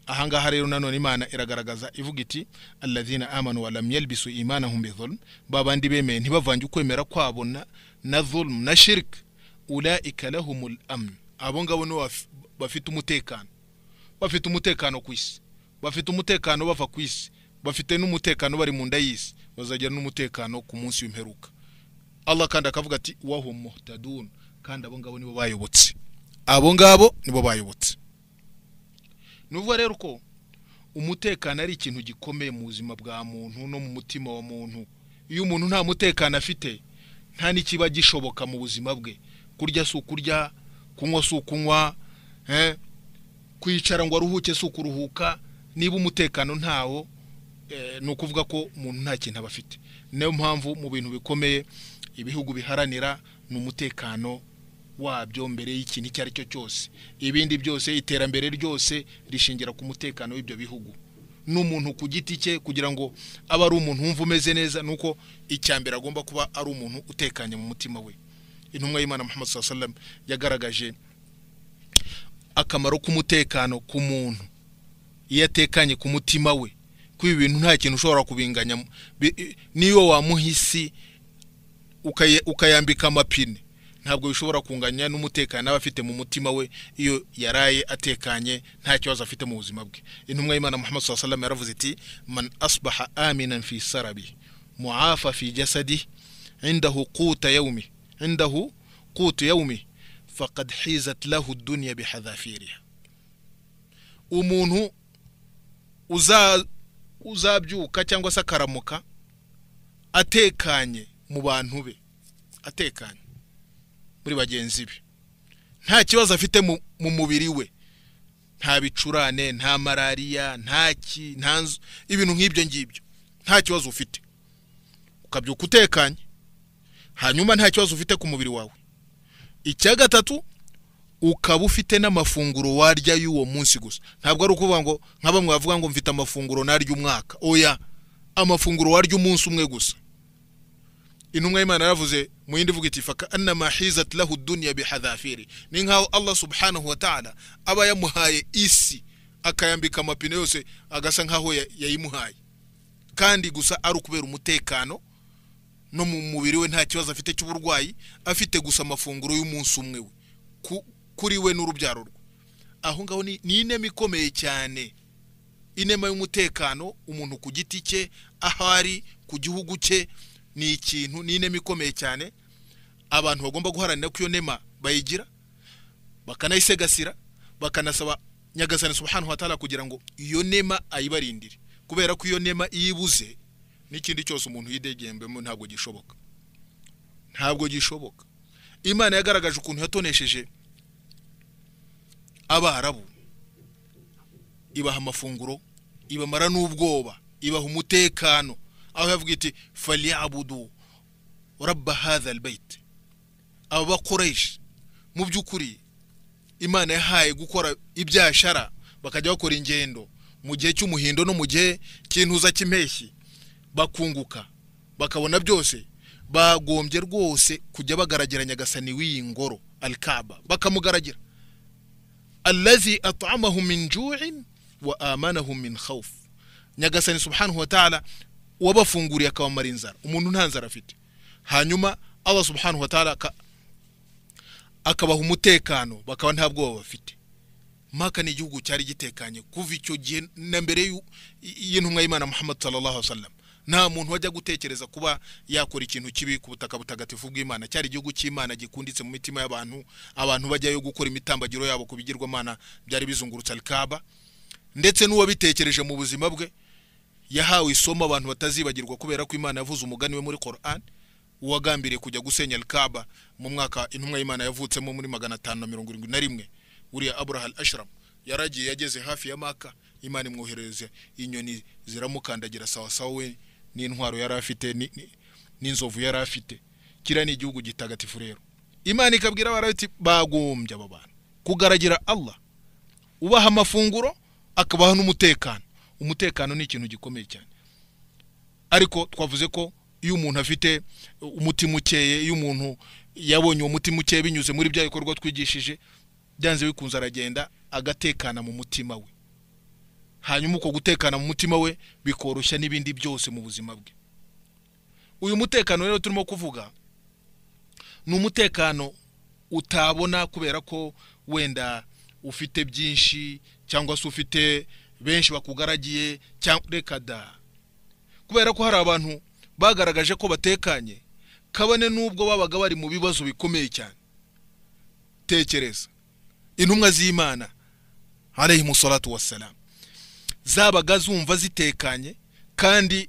Speaker 1: ahangaha rero nanone imana iragaragaza ivuga iti alladhina amanu wa lam yalbisu imanahum bizulm babandi bemeye ntibavange ukwemera kwabo na na zulm na shirk ulaika lahumul amn abo ngabo nibo bafite umutekano bafite umutekano ku isi bafite umutekano bava ku isi bafite n'umutekano bari mu nda y'isi bazagira n'umutekano ku munsi w'imperuka allah kandi akavuga ati wahum muhtadun kandi abo ngabo nibo bayobotse abo ngabo nibo bayobotse ni ukuvuga rero ko umutekano ari ikintu gikomeye mu buzima bwa muntu no mu mutima wa muntu iyo umuntu nta mutekano afite nta n'ikiba gishoboka mu buzima bwe kurya si ukurya kunywa si ukunywa kwicara ngo aruhuke si ukuruhuka niba umutekano ntawo ni ukuvuga ko umuntu nta kintu aba afite niyo mpamvu mu bintu bikomeye ibihugu biharanira ni umutekano wabyo mbere y'ikintu icyo ari cyo cyose ibindi byose iterambere ryose rishingira ku mutekano w'ibyo bihugu n'umuntu ku giti cye kugira ngo abe ari umuntu wumva umeze neza ni uko icya mbere agomba kuba ari umuntu utekanye mu mutima we intumwa y'imana muhammad saa sallam yagaragaje akamaro k'umutekano ku muntu iyo atekanye ku mutima we ko ibi bintu nta kintu ushobora kubinganya niyo wamuha isi ukayambika amapine ntabwo bishobora kunganya n'umutekano aba afite mu mutima we iyo yaraye atekanye nta kibazo afite mu buzima bwe intumwa y'imana muhammad saa sallam yaravuze iti man asbaha aminan fi sarabi muafa fi jasadi indahu quta yawmi عنده قوت يومه فقد حيزت له الدنيا بحذافيرها umuntu uzabyuka cyangwa se akaramuka atekanye mu bantu be atekanye muri bagenzi be nta kibazo afite mu mubiri we nta bicurane nta malariya nta ki nta nzu ibintu nk'ibyo ngibyo nta kibazo ufite ukabyuka utekanye hanyuma nta kibazo ufite ku mubiri wawe icya gatatu ukaba ufite n'amafunguro warya y'uwo munsi gusa ntabwo ari ukuvuga ngo nka bamwe bavuga ngo mfite amafunguro narya umwaka oya amafunguro warya umunsi umwe gusa intumwa y'imana yaravuze mu yindi ivuga iti faka anama hizat lahu dunya bihadhafiri ni nkaho allah subhanahu wa ta'ala aba yamuhaye isi akayambika amapine yose agasa nkaho ya- yayimuhaye kandi gusa ari ukubera umutekano no mu mubiri we nta kibazo afite cy'uburwayi afite gusa amafunguro y'umunsi umwe we ku- kuri we n'urubyaro rwe aho ngaho ni ni inema ikomeye cyane inema y'umutekano umuntu ku giti cye aho ari ku gihugu cye ni ikintu ni inema ikomeye cyane abantu bagomba guharanira ko iyo nema bayigira bakanayisigasira bakanasaba nyagasani subhanahu wa ta'ala kugira ngo iyo nema ayibarindire kubera ko iyo nema iyo ibuze n'ikindi cyose umuntu yidegembemo ntabwo gishoboka ntabwo gishoboka imana yagaragaje ukuntu yatonesheje abarabu ibaha amafunguro ibamara n'ubwoba ibaha umutekano aho yavuga iti faliyabudu rabba hadha albayt aba bakoresha mu by'ukuri imana yahaye gukora ibyashara bakajya bakora ingendo mu gihe cy'umuhindo no mu gihe cy'intuza cy'impeshyi bakunguka bakabona byose bagombye rwose kujya bagaragera nyagasani w'iyi ngoro alikaba bakamugaragira allazi at'amahum min ju'in wa amanahum min khawf nyagasani subhanahu wa ta'ala wabafunguriye akabamara inzara umuntu nta nzara afite hanyuma allah subhanahu wa ta'ala aka- akabaha umutekano bakaba nta bwoba bafite maka ni igihugu cyari gitekanye kuva icyo gihe na mbere y'u- y'intumwa y'imana muhammad sallallahu alaihi wasallam nta muntu wajya gutekereza kuba yakora ikintu kibi ku butaka butagatifu bw'imana cyari igihugu cy'imana gikunditse mu mitima y'abantu abantu bajyayo gukora imitambagiro yabo ku bigirwamana byari bizungurutse alikaba ndetse n'uwabitekereje mu buzima bwe yahawe isomo abantu batazibagirwa kubera ko imana yavuze umugani we muri koran uwagambiriye kujya gusenya alikaba mu mwaka intumwa y'imana yavutsemo muri magana atanu na mirongo irindwi na rimwe uriya aburahal ashram yaragiye yageze hafi ya maka imana imwoherereza inyoni ziramukandagira sawa sawa we n'intwaro yari afite ni- ni- n'inzovu yari afite kiriya ni igihugu gitagatifu rero imana ikabwira abarabiti bagombye aba bantu kugaragira allah ubaha amafunguro akabaha n'umutekano umutekano ni ikintu gikomeye cyane ariko twavuze ko iyo umuntu afite umutima ukeye iyo umuntu yabonye uwo mutima ukeye binyuze muri bya bikorwa twigishije byanze bikunze aragenda agatekana mu mutima we hanyuma uko gutekana mu mutima we bikoroshya n'ibindi byose mu buzima bwe uyu mutekano rero turimo kuvuga ni umutekano utabona kubera ko wenda ufite byinshi cyangwa se ufite benshi bakugaragiye cyangwa reka da kubera ko hari abantu bagaragaje ko batekanye kabone n'ubwo babaga bari mu bibazo bikomeye cyane tekereza intumwa z'imana alayhi musalatu wassalamu zabaga zumva zitekanye kandi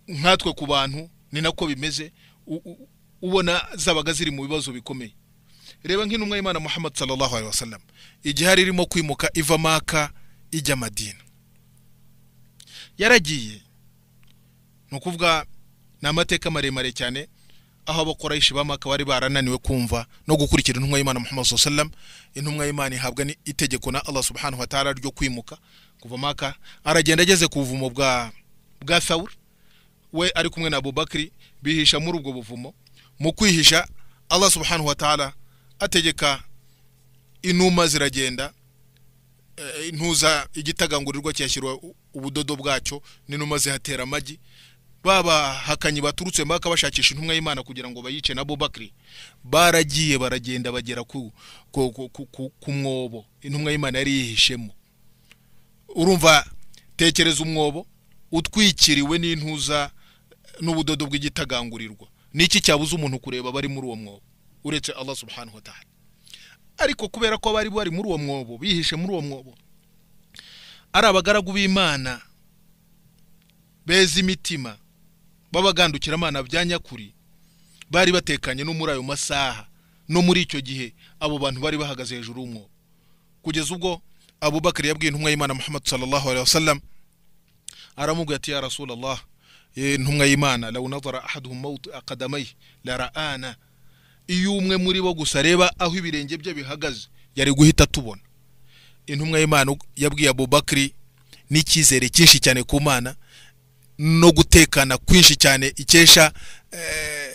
Speaker 1: nkatwe ku bantu ni nako bimeze u- u- ubona zabaga ziri mu bibazo bikomeye reba nk'intumwa y'imana muhammad sallallahu alaihi wasallam igihe hari irimo kwimuka iva maka ijya madina yaragiye ni ukuvuga ni amateka maremare cyane aho abakorayishi ba maka bari barananiwe kumva no gukurikira intumwa y'imana muhammad sallallahu alaihi wasallam intumwa y'imana ihabwa n'itegeko na allah subhanahu wa ta'ala ryo kwimuka kuva maka aragenda ageze ku buvumo bwa bwa thawr we ari kumwe na abubakari bihisha muri ubwo buvumo mu kwihisha allah subhanahu wa ta'ala ategeka inuma ziragenda eh, intuza igitagangurirwa kiyashyirwa u- ubudodo bwacyo n'inuma zihatera amagi babahakanyi baturutse maka bashakisha intumwa y'imana kugira ngo bayice na bubakari baragiye baragenda bagera ku, ku, ku, ku, ku, ku mwobo intumwa y'imana yari yihishemo urumva tekereza umwobo utwikiriwe n'intuza n'ubudodo bw'igitagangurirwa niki cyabuza umuntu kureba bari muri uwo mwobo uretse allah subhanahu wa ta'ala ariko kubera ko bari bari muri uwo mwobo bihishe muri uwo mwobo ari abagaragu b'imana beza imitima babagandukira amana bya nyakuri bari batekanye no muri ayo masaha no muri icyo gihe abo bantu bari bahagaze hejuru y'umwobo kugeza ubwo abubakari yabwiye intumwa y'imana muhammad sallallahu alaihi wasallam aramubwira ati ya rasulallah intumwa y'imana law nadhara ahaduhum mawt aqadamay lara'ana iyo umwe muri bo gusa areba aho ibirenge bye bihagaze yari guhita atubona intumwa y'imana yabwiye abubakari n'icyizere cyinshi cyane ku mana no gutekana kwinshi cyane ikesha eh,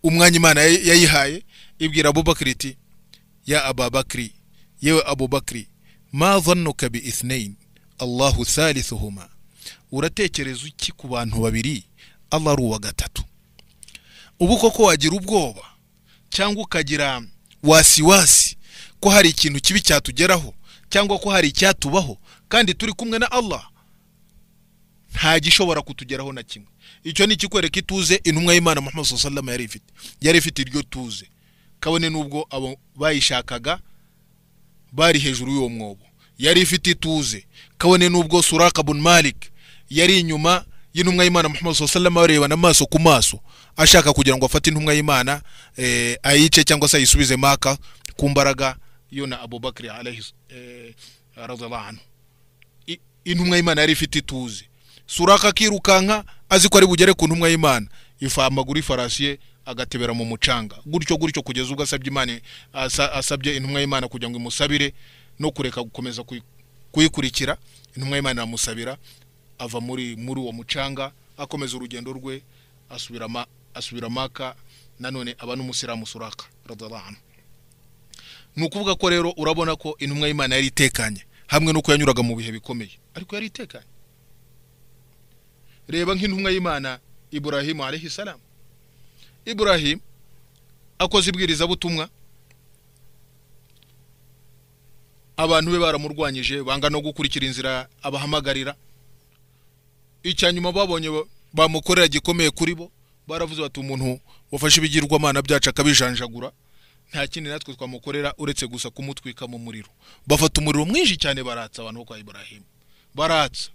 Speaker 1: umwanya imana yay- yayihaye ibwira abubakari iti ya ababakiri yewe abubakiri ma dhannuka bi ithnain allahu thalithuhuma uratekereza iki ku bantu babiri allah ari uwa gatatu ubu koko wagira ubwoba cyangwa ukagira wasiwasi ko hari ikintu kibi cyatugeraho cyangwa ko hari icyatubaho kandi turi kumwe na allah nta gishobora kutugeraho na kimwe icyo ni ikikwereka ituze intumwa y'imana muhammad sallallahu alaihi wasallam yari ifite yari ifite iryo tuze kabone n'ubwo abo bayishakaga bari hejuru y'uwo mwobo yari ifite ituze kabone n'ubwo suraka bun malik yari inyuma y'intumwa y'imana muhammad sallallahu alaihi wasallam barebana amaso ku maso ashaka kugira ngo afate intumwa y'imana eh, ayice cyangwa se ayisubize maka ku mbaraga yo na abubakari alaihi eh, radiyallahu anhu I- intumwa y'imana yari ifite ituze suraka akirukanka azi ko ari bugere ku ntumwa y'imana ifa amaguru ifarasi ye agatebera mu mucanga gutyo gutyo kugeza ubwo asabye imana asa- asabye intumwa y'imana kugira ngo imusabire no kureka gukomeza kuyi- kuyikurikira intumwa y'imana iramusabira ava muri muri uwo mucanga akomeza urugendo rwe asubira ma- asubira maka nanone aba n'umusiramu suraka radiyallahu anhu ni ukuvuga ko rero urabona ko intumwa y'imana yari itekanye hamwe n'uko yanyuraga mu bihe bikomeye ariko yari itekanye reba nk'intumwa y'imana iburahimu alayhi salamu iburahimu akoze ibwirizabutumwa abantu be baramurwanyije banga no gukurikira inzira abahamagarira icya nyuma babonye ba- bamukorera gikomeye kuri bo baravuze bati umuntu wafashe ibigirwamana byacu akabijanjagura nta kindi natwe twamukorera uretse gusa kumutwika mu muriro bafata umuriro mwinshi cyane baratsa abantu bo kwa iburahimu baratsa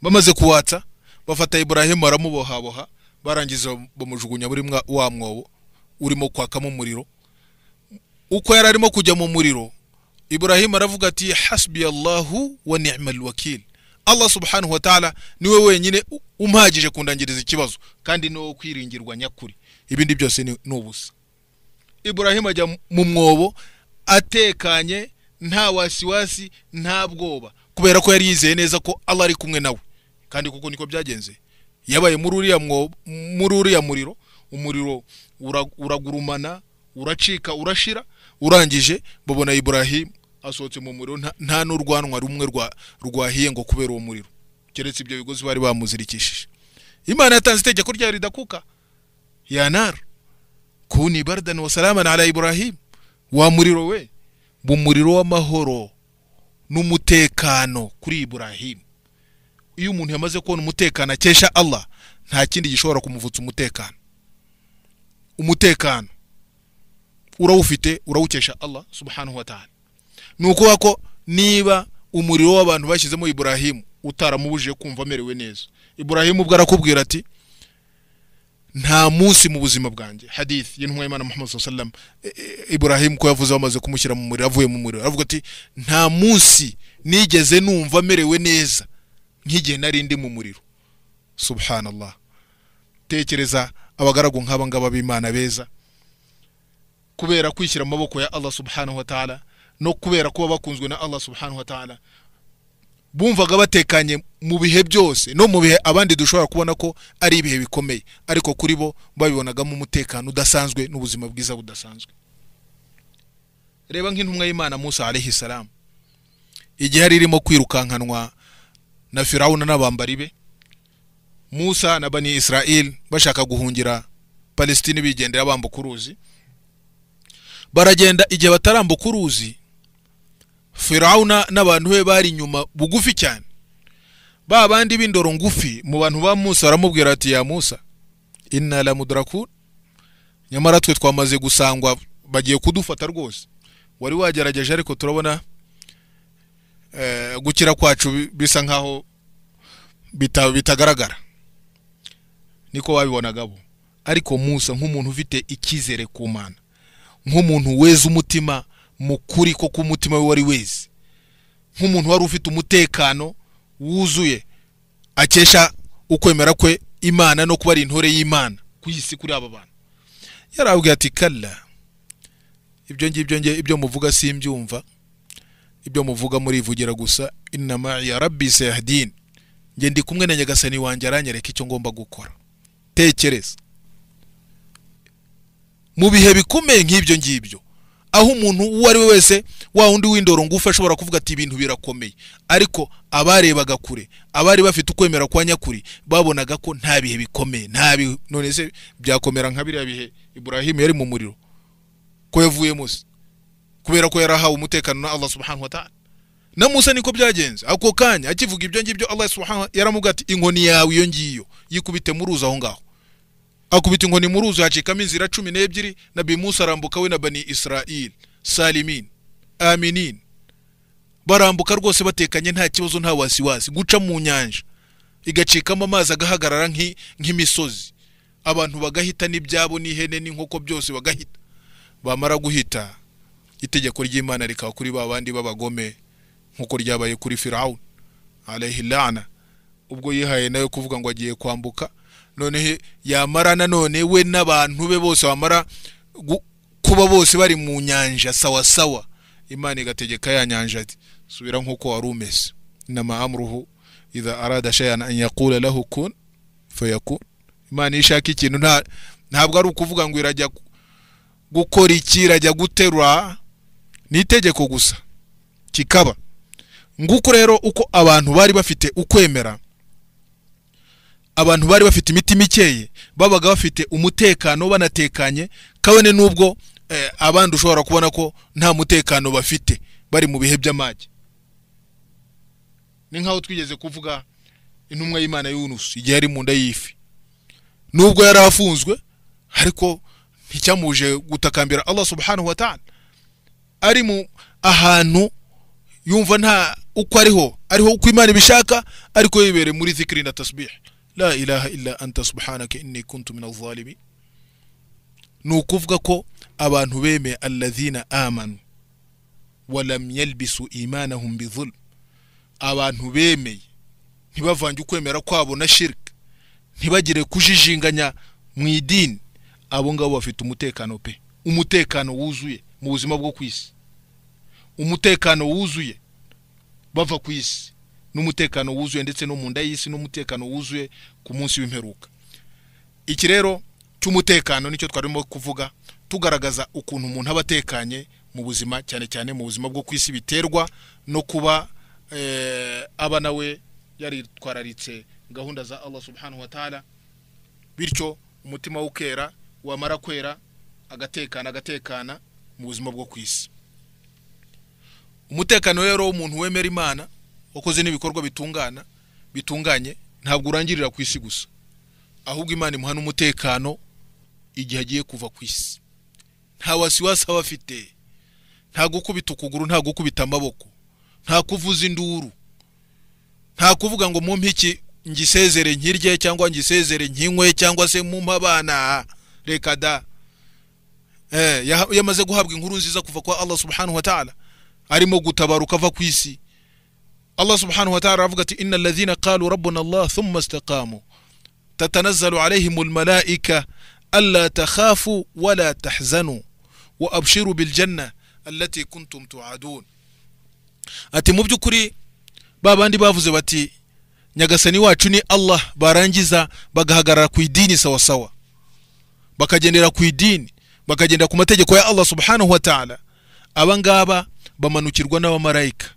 Speaker 1: bamaze kuwatsa bafata iburahimu baramubohaboha barangiza bamujugunya muri mwa- wa mwobo urimo kwakamo umuriro uko yari arimo kujya mu muriro iburahimu aravuga ati hasbi allahu wa ni'mal wakil allah subhanahu wa ta'ala niwe wenyine u- umpagije kundangiriza ikibazo kandi ni wowe kwiringirwa nyakuri ibindi byose ni ni ubusa iburahimu ajya mu mwobo atekanye nta wasiwasi nta bwoba kubera ko yari yizeye neza ko allah ari kumwe nawe kandi kuko niko byagenze yabaye muri uriya mwobo muri uriya muriro umuriro ura- uragurumana uracika urashira urangije babona iburahimu asohotse mu muriro nta- nta n'urwanwa rumwe rwa- rwahiye ngo kubera uwo muriro keretse ibyo bigozi bari bamuzirikishije imana yatanze itegeko ryayo ridakuka yanara kuni bardan wa salaman ala ibrahim wa muriro we mu muriro w'amahoro n'umutekano kuri ibrahim iyo umuntu yamaze kubona umutekano akesha allah nta kindi gishobora kumuvutsa umutekano umutekano urawufite urawukesha allah subhanahu wa ta'ala ni ukuvuga ko niba umuriro w'abantu bashyizemo ibrahimu utaramubujije kumva amerewe neza ibrahimu ubwo arakubwira ati nta munsi mu buzima bwanjye hadith y'intumwa y'imana muhammad sallam ibrahim ko yavuze bamaze kumushyira mu muriro avuye mu muriro aravuga ati nta munsi nigeze numva merewe neza nk'igihe nari ndi mu muriro subhanallah tekereza abagaragu nk'aba ngaba b'imana beza kubera kwishyira mu maboko ya allah subhanahu wa ta'ala no kubera kuba bakunzwe na allah subhanahu wa ta'ala bumvaga batekanye mu bihe byose no mu bihe abandi dushobora kubona ko ari ibihe bikomeye ariko kuri bo babibonagamo umutekano udasanzwe n'ubuzima bwiza budasanzwe reba nk'intumwa y'imana musa alayhi salamu igihe yari irimo kwirukankanwa na firawuna n'abambari be musa na bani israel bashaka guhungira palestine bigendera bambuka uruzi baragenda igihe batarambuka uruzi firawuna n'abantu be bari inyuma bugufi cyane ba bandi b'indoro ngufi mu bantu ba musa baramubwira ati ya musa inna la mudraku nyamara twe twamaze gusangwa bagiye kudufata rwose wari wagerageje ariko turabona eh, gukira kwacu bi- bisa nkaho bita- bitagaragara niko babibonagabo ariko musa nk'umuntu ufite icyizere ku mana nk'umuntu weza umutima mu kuri ko k'umutima we wari weze nk'umuntu wari ufite umutekano wuzuye akesha ukwemera kwe imana no kuba ari intore y'imana ku isi kuri aba bantu yarabwira ati kara ibyo ngibyo nge ibyo muvuga simbyumva ibyo muvuga murivugira gusa inama ya rabi seyahdini nge ndi kumwe na nyagasani wanjye aranyereka icyo ngomba gukora tekereza mu bihe bikomeye nk'ibyo ngibyo aho umuntu uwo ari we wese wa wundi w'indoro ngufi ashobora kuvuga ati ibintu birakomeye ariko abarebaga kure abari bafite ukwemera kwa nyakuri babonaga ko nta bihe bikomeye nta bihe none se byakomera nka biriya bihe Ibrahim yari mu muriro ko yavuyemo se kubera ko yarahawe umutekano na Allah subhanahu wa ta'ala na Musa niko byagenze ako kanya akivuga ibyo ngibyo Allah subhanahu yaramubwira ati inkoni yawe iyo ngiyo yikubite mu ruzi aho ngaho akubita inkoni mu ruzi hacikamo inzira cumi n'ebyiri na bimusa arambuka we na bani israeli salimin aminin barambuka rwose batekanye nta kibazo nta wasiwasi guca mu nyanja igacikamo amazi agahagarara nk'i- nk'imisozi abantu bagahita n'ibyabo n'ihene n'inkoko byose bagahita bamara guhita itegeko ry'imana rikaba kuri ba bandi b'abagome nk'uko ryabaye kuri firawuni arahilana ubwo yihaye nawe kuvuga ngo agiye kwambuka noneho yamara nanone we n'abantu be bose bamara gu- kuba bose bari mu nyanja sawa sawa imana igategeka ya nyanja ati subira nk'uko wari umeze inama amruhu idha arada shayan an yaqula lahu kun fayakun imana iyo ishaka ikintu nta ntabwo ari ukuvuga ngo irajya gu- gukora iki irajya guterura ni itegeko gusa kikaba nguko rero uko abantu bari bafite ukwemera abantu bari bafite imitima ikeye babaga bafite umutekano banatekanye kabone n'ubwo eh, abandi ushobora kubona ko nta mutekano bafite bari mu bihe by'amage ni nk'aho twigeze kuvuga intumwa y'imana y'unusu igihe yari mu nda y'ifi nubwo yari afunzwe ariko nticyamuje gutakambira allah subhanahu wa ta'ala ari mu ahantu yumva nta uko ariho ariho uko imana ibishaka ariko yibereye muri zikiri na tasbih la ilaha illa anta subhanaka inni kuntu min azalimin ni ukuvuga ko abantu bemeye alladhina amanu walam yalbisu imanahum bizulm abantu bemeye ntibavange ukwemera kwabo na shirk ntibagire kujijinganya mu idini abo ngabo bafite umutekano pe umutekano wuzuye mu buzima bwo ku isi umutekano wuzuye bava ku isi n'umutekano wuzuye ndetse no mu nda y'isi n'umutekano wuzuye ku munsi w'imperuka iki rero cy'umutekano nicyo twarimo kuvuga tugaragaza ukuntu umuntu aba atekanye mu buzima cyane cyane mu buzima bwo ku isi biterwa no kuba eh, aba nawe yaritwararitse gahunda za allah subhanahu wa ta'ala bityo umutima we ukera wamara kwera agatekana agatekana mu buzima bwo ku isi umutekano rero w'umuntu wemera imana wakoze n'ibikorwa bitungana bitunganye ntabwo urangirira ku isi gusa ahubwo imana imuha n'umutekano igihe agiye kuva ku isi nta wasiwasi aba afite nta gukubita ukuguru nta gukubita amaboko nta kuvuza induru nta kuvuga ngo mumpe iki ngisezere nkirye cyangwa ngisezere nkinywe cyangwa se mumpe abana reka da Eh, yaha- yamaze guhabwa inkuru nziza kuva kwa allah subhanahu wa ta'ala arimo gutabaruka ava ku isi Allah subhanahu wa ta'ala avuga ati inna alladhina qalu rabbuna Allah thumma istaqamu tatanazzalu alayhimul malaika alla takhafu wala tahzanu wa abshiru bil janna allati kuntum tu'adun ati mu by'ukuri ba bandi bavuze bati nyagasani wacu ni Allah barangiza bagahagarara ku idini sawa sawa bakagendera ku idini bakagenda ku mategeko ya Allah subhanahu wa ta'ala aba ngaba bamanukirwa n'abamarayika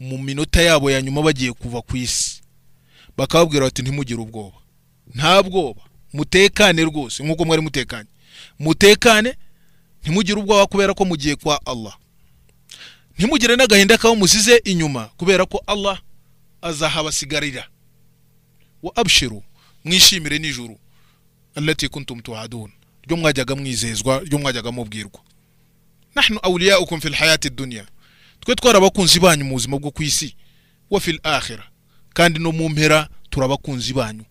Speaker 1: mu minota yabo ya nyuma bagiye kuva ku isi bakababwira bati ntimugire ubwoba nta bwoba mutekane rwose nk'uko mwari mutekanye mutekane ntimugire ubwoba kubera ko mugiye kwa Allah ntimugire n'agahinda kabo musize inyuma kubera ko Allah azahabasigarira wa abshiru mwishimire nijuru allati kuntum tuadun ryo mwajyaga mwizezwa ryo mwajyaga mubwirwa nahnu awliyaukum fil hayati dunya twe twarabakunzi banyu mu buzima bwo ku isi wa fil akhira kandi no mu mpera turabakunzi banyu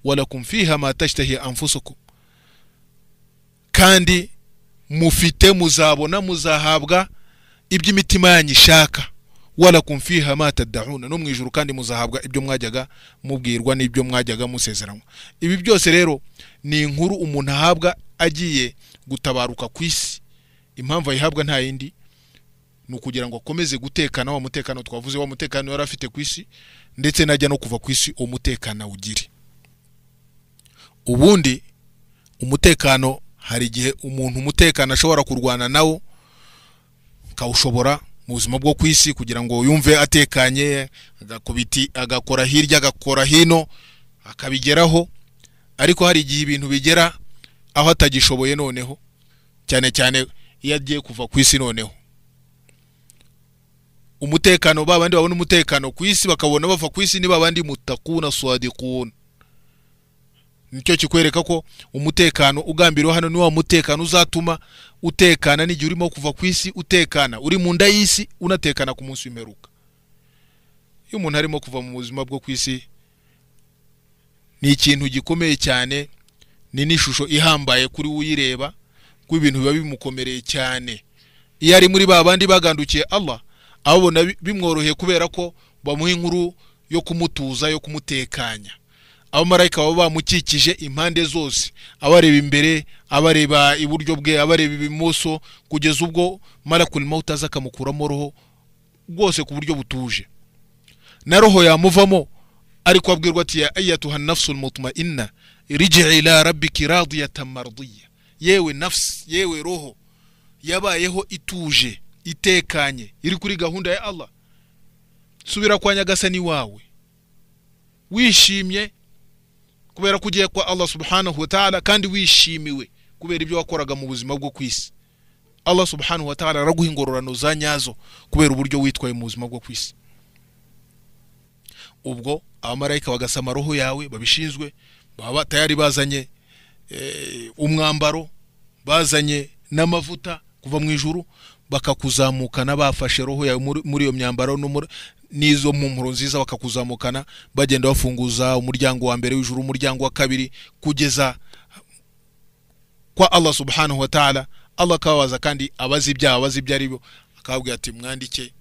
Speaker 1: walakum fiha ma tashtahi anfusukum kandi mufite muzabona muzahabwa ibyo imitima yanyu ishaka walakum fiha ma tad'una no mu ijuru kandi muzahabwa ibyo mwajyaga mubwirwa n'ibyo mwajyaga musezeranywa ibi byose rero ni inkuru umuntu ahabwa agiye gutabaruka ku isi impamvu ayihabwa nta yindi ni ukugira ngo akomeze gutekana wa mutekano twavuze wa mutekano yari afite ku isi ndetse najya no kuva ku isi uwo mutekano awugire ubundi umutekano hari igihe umuntu umutekano ashobora kurwana nawo akawushobora mu buzima bwo ku isi kugira ngo yumve atekanye agakubiti agakora hirya agakora hino akabigeraho ariko hari igihe ibintu bigera aho atagishoboye noneho cyane cyane iyo agiye kuva ku isi noneho umutekano ba bandi babona umutekano ku isi bakabona bava ku isi ni ba bandi mutakuna swadikuna nicyo kikwereka ko umutekano ugambiriwe hano ni wa mutekano uzatuma utekana n'igihe urimo kuva ku isi utekana uri mu nda y'isi unatekana ku munsi w'imperuka iyo umuntu arimo kuva mu buzima bwo ku isi ni ikintu gikomeye cyane ni n'ishusho ihambaye kuri uyireba kuko ibintu biba bimukomereye cyane iyo ari muri ba bandi bagandukiye Allah abona bimworoheye kubera ko bamuha inkuru yo kumutuza yo kumutekanya abamarayika baba bamukikije impande zose abareba imbere abareba iburyo bwe abareba ibumoso kugeza ubwo marakuri mawuta aza akamukuramo roho rwose ku buryo butuje na roho yamuvamo ariko abwirwa ati ya ayatuha nafsul mutmainna riji'i ila rabbiki radiyatan mardiya yewe nafsi yewe roho yabayeho ituje itekanye iri kuri gahunda ya Allah subira kwa nyagasani wawe wishimye kubera ko ugiye kwa Allah subhanahu wa ta'ala kandi wishimiwe kubera ibyo wakoraga mu buzima bwo ku isi Allah subhanahu wa ta'ala araguha ingororano za nyazo kubera uburyo witwaye mu buzima bwo ku isi ubwo abamarayika bagasama roho yawe babishinzwe baba tayari bazanye umwambaro bazanye n'amavuta kuva mu ijuru bakakuzamukana bafashe roho yawe muri iyo myambaro n'izo mpumuro nziza bakakuzamukana bagenda bafunguza umuryango wa mbere w'ijuru umuryango wa kabiri kugeza kwa Allah subhanahu wa ta'ala Allah akababaza kandi abazi ibyaha abazi ibyo ari byo akababwira ati mwandike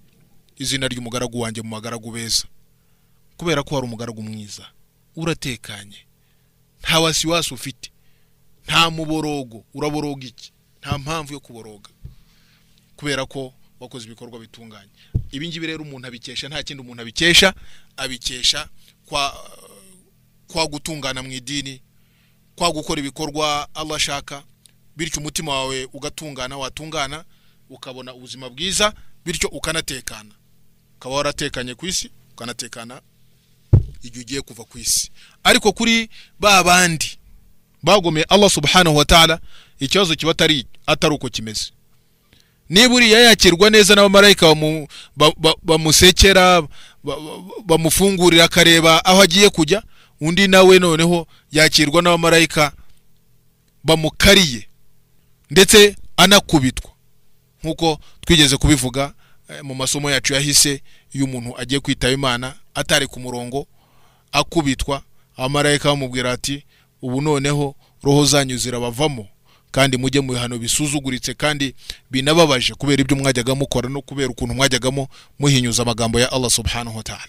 Speaker 1: izina ry'umugaragu wanjye mu bagaragu beza kubera ko hari umugaragu mwiza uratekanye nta wasiwasi ufite nta muborogo uraboroga iki nta mpamvu yo kuboroga kubera ko wakoze ibikorwa bitunganye ibi ngibi rero umuntu abikesha nta kindi umuntu abikesha abikesha kwa kwa gutungana mu idini kwa gukora ibikorwa Allah ashaka bityo umutima wawe ugatungana watungana ukabona ubuzima bwiza bityo ukanatekana ukaba waratekanye ku isi ukanatekana igihe ugiye kuva ku isi ariko kuri ba bandi bagomeye Allah subhanahu wa ta'ala ikibazo kiba atari atari uko kimeze niba uriya yakirwa neza n'abamarayika bamusekera bamufungurira akareba aho agiye kujya undi nawe noneho yakirwa n'abamarayika bamukariye ndetse anakubitwa nk'uko twigeze kubivuga mu masomo yacu yahise iyo umuntu agiye kwitaba imana atari ku murongo akubitwa abamarayika bamubwira ati ubu noneho roho zanyu zirabavamo kandi mujye mu bihano bisuzuguritse kandi binababaje kubera ibyo mwajyaga mukora no kubera ukuntu mwajyagamo muhinyuza amagambo ya Allah subhanahu wa ta'ala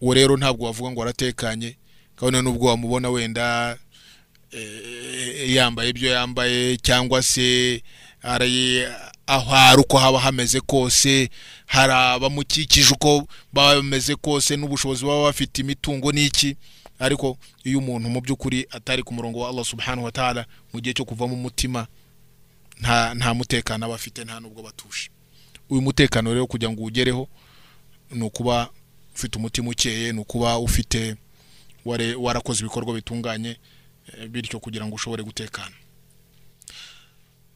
Speaker 1: uwo rero ntabwo wavuga ngo aratekanye kabone n'ubwo wamubona wenda yambaye ibyo yambaye cyangwa se ari aho ari uko haba hameze kose hari abamukikije uko baba bameze kose n'ubushobozi baba bafite imitungo n'iki ariko iyo umuntu mu by'ukuri atari ku murongo wa Allah subhanahu wa ta'ala mu gihe cyo kuvamo umutima nta nta mutekano aba afite nta nubwo batuje uyu mutekano rero kugira ngo ugereho ni ukuba ufite umutima ukeye ni ukuba ufite warakoze ibikorwa bitunganye bityo kugira ngo ushobore gutekana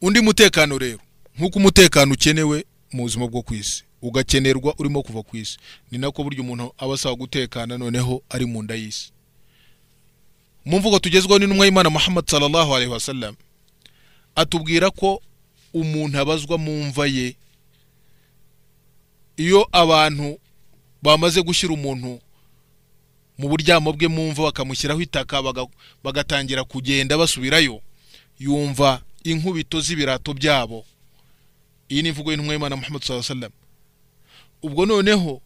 Speaker 1: undi mutekano rero nk'uko umutekano ukenewe mu buzima bwo ku isi ugakenerwa urimo kuva ku isi ni nako buryo umuntu aba asaba gutekana noneho ari mu nda y'isi mu mvugo tugezweho n'intumwa y'imana muhammad sallallahu alaihi wasallam atubwira ko umuntu abazwa mu mva ye iyo abantu bamaze gushyira umuntu mu buryamo bwe mu mva bakamushyiraho itaka bagatangira kugenda basubirayo yumva inkubito z'ibirato byabo iyi ni imvugo y'intumwa y'imana muhammad sallallahu alaihi wasallam ubwo noneho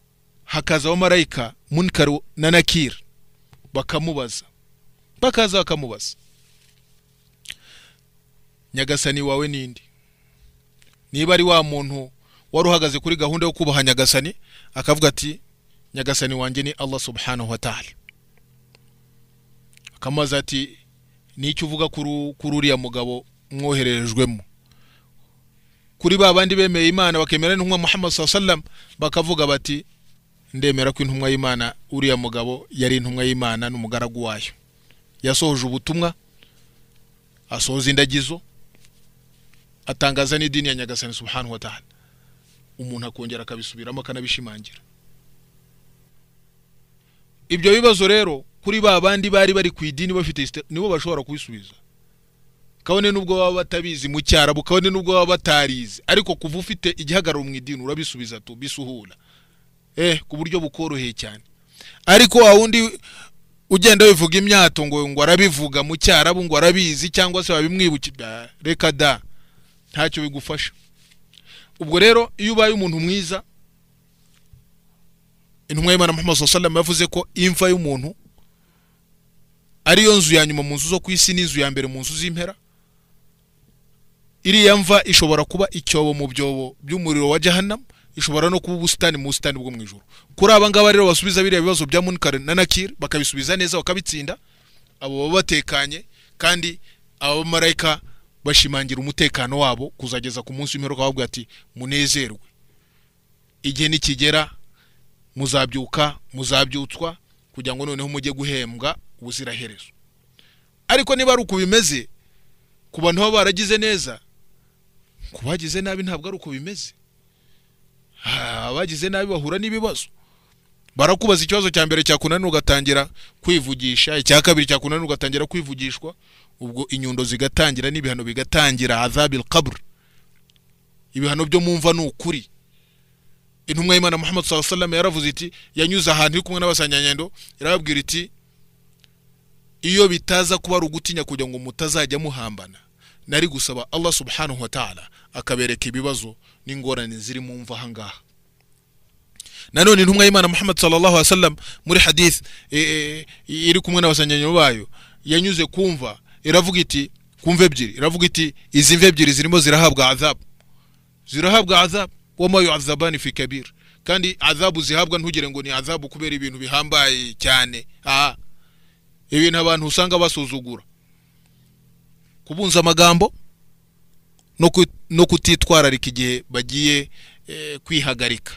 Speaker 1: hakaza abamarayika munkari na nakira bakamubaza bakaza bakamubaza nyagasani wawe ninde niba ari wa muntu wari uhagaze kuri gahunda yo kubaha nyagasani akavuga ati nyagasani wanjye ni allah subhanahu wa ta'ala akamubaza ati n'icyo uvuga kuri kuri uriya mugabo mwoherejwemo kuri ba bandi bemeye imana bakemera n'intumwa muhammad saa sallam bakavuga bati ndemera ko intumwa y'imana uriya mugabo yari intumwa y'imana n'umugaragu wayo yasohoje ubutumwa asohoza indagizo atangaza n'idini ya nyagasani subhanahu wa ta'ala umuntu akongera akabisubiramo akanabishimangira ibyo bibazo rero kuri ba bandi bari bari ku idini bafite isite- nibo bashobora kubisubiza kabone n'ubwo baba batabizi mu cyarabu kabone n'ubwo baba batarizi ariko kuva ufite igihagararo mu idini urabisubiza tu bisuhura eh ku buryo bukoroheye cyane ariko wa wundi ugenda wivuga imyato ngo ngo arabivuga mu cyarabu ngo arabizi cyangwa se babimwibukira reka da ntacyo bigufasha ubwo rero iyo ubaye umuntu mwiza intumwa y'imana muhammad sallallahu alaihi wasallam yavuze ko imva y'umuntu ariyo nzu ya nyuma mu nzu zo ku isi n'inzu ya mbere mu nzu z'impera iriya mva ishobora kuba icyobo mu byobo by'umuriro wa jahannam ishobora no kuba ubusitani mu busitani bwo mu ijoro kuri aba ngaba rero basubiza biriya bibazo bya munkar na nakir bakabisubiza neza bakabitsinda abo baba batekanye kandi aba bamarayika bashimangira umutekano wabo kuzageza ku munsi w'imperuka bavuga ati munezerwe igihe nikigera muzabyuka muzabyutswa kugira ngo noneho mujye guhembwa ubuziraherezo ariko niba ari uko bimeze ku bantu baba baragize neza ku bagize nabi ntabwo ari uko bimeze Ah, abagize nabi bahura n'ibibazo barakubaza ikibazo cya mbere cyakunanira ugatangira kwivugisha icya kabiri cyakunanira ugatangira kwivugishwa ubwo inyundo zigatangira n'ibihano bigatangira azabil qabr ibihano byo mu mva ni ukuri intumwa y'imana muhammad saa salama yaravuze iti yanyuze ahantu iri kumwe n'abasanyanyendo irababwira iti iyo bitaza kuba ari ugutinya kugira ngo mutazajya muhambana nari gusaba allah subhanahu wa ta'ala akabereka ibibazo n'ingorane ziri mu mva ahangaha nanone intumwa y'imana muhammad sallallahu alaihi wasallam muri hadith e, e, iri kumwe n'abasanyanyo bayo yanyuze kumva iravuga iti kumva ebyiri iravuga iti izi mva ebyiri zirimo zirahabwa azabu zirahabwa azabu wama yu'azabani fi kabir kandi azabu zihabwa ntugire ngo ni azabu kubera ibintu bihambaye cyane aha ibintu abantu usanga basuzugura kubunza amagambo no ku- no kutitwararika igihe bagiye eh, kwihagarika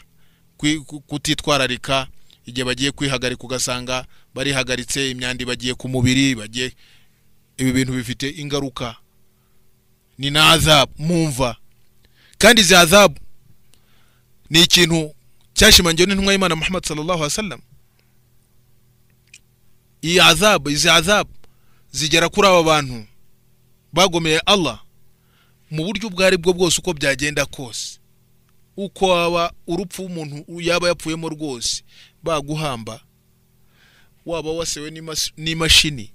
Speaker 1: Kwi- ku- kutitwararika igihe bagiye kwihagarika ugasanga barihagaritse imyanda bagiye ku mubiri bagiye ibi bintu bifite ingaruka ni na azabu mumva kandi izi azabu ni ikintu cyashimangiwe n'intumwa y'imana muhammad sallallahu alaihi wasallam iyi azabu izi azabu zigera kuri aba bantu bagomeye allah mu buryo ubwo ari bwo bwose uko byagenda kose uko waba urupfu umuntu yaba yapfuyemo rwose baguhamba waba wasewe n'imas- n'imashini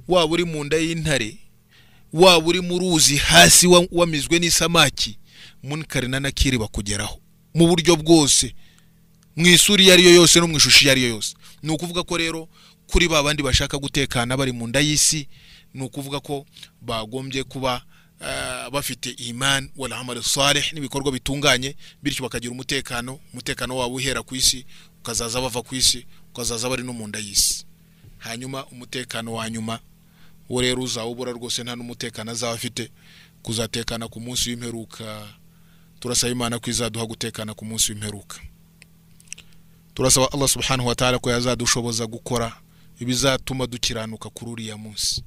Speaker 1: waba uri mu nda y'intare waba uri mu ruzi hasi wa- wamizwe n'isamaki munkari na nakiri bakugeraho mu buryo bwose mu isura iyo ari yo yose no mu ishusho iyo ari yo yose ni ukuvuga ko rero kuri ba bandi bashaka gutekana bari mu nda y'isi ni ukuvuga ko bagombye kuba ah, bafite iman wala amal salih n'ibikorwa bitunganye bityo bakagira umutekano umutekano wabo uhera ku isi ukazaza bava ku isi ukazaza bari no mu nda y'isi hanyuma umutekano wa nyuma wo rero uzawubura rwose nta n'umutekano azaba afite kuzatekana ku munsi w'imperuka turasaba imana ko izaduha gutekana ku munsi w'imperuka turasaba allah subhanahu wa ta'ala ko yazadushoboza gukora ibizatuma dukiranuka kuri uriya munsi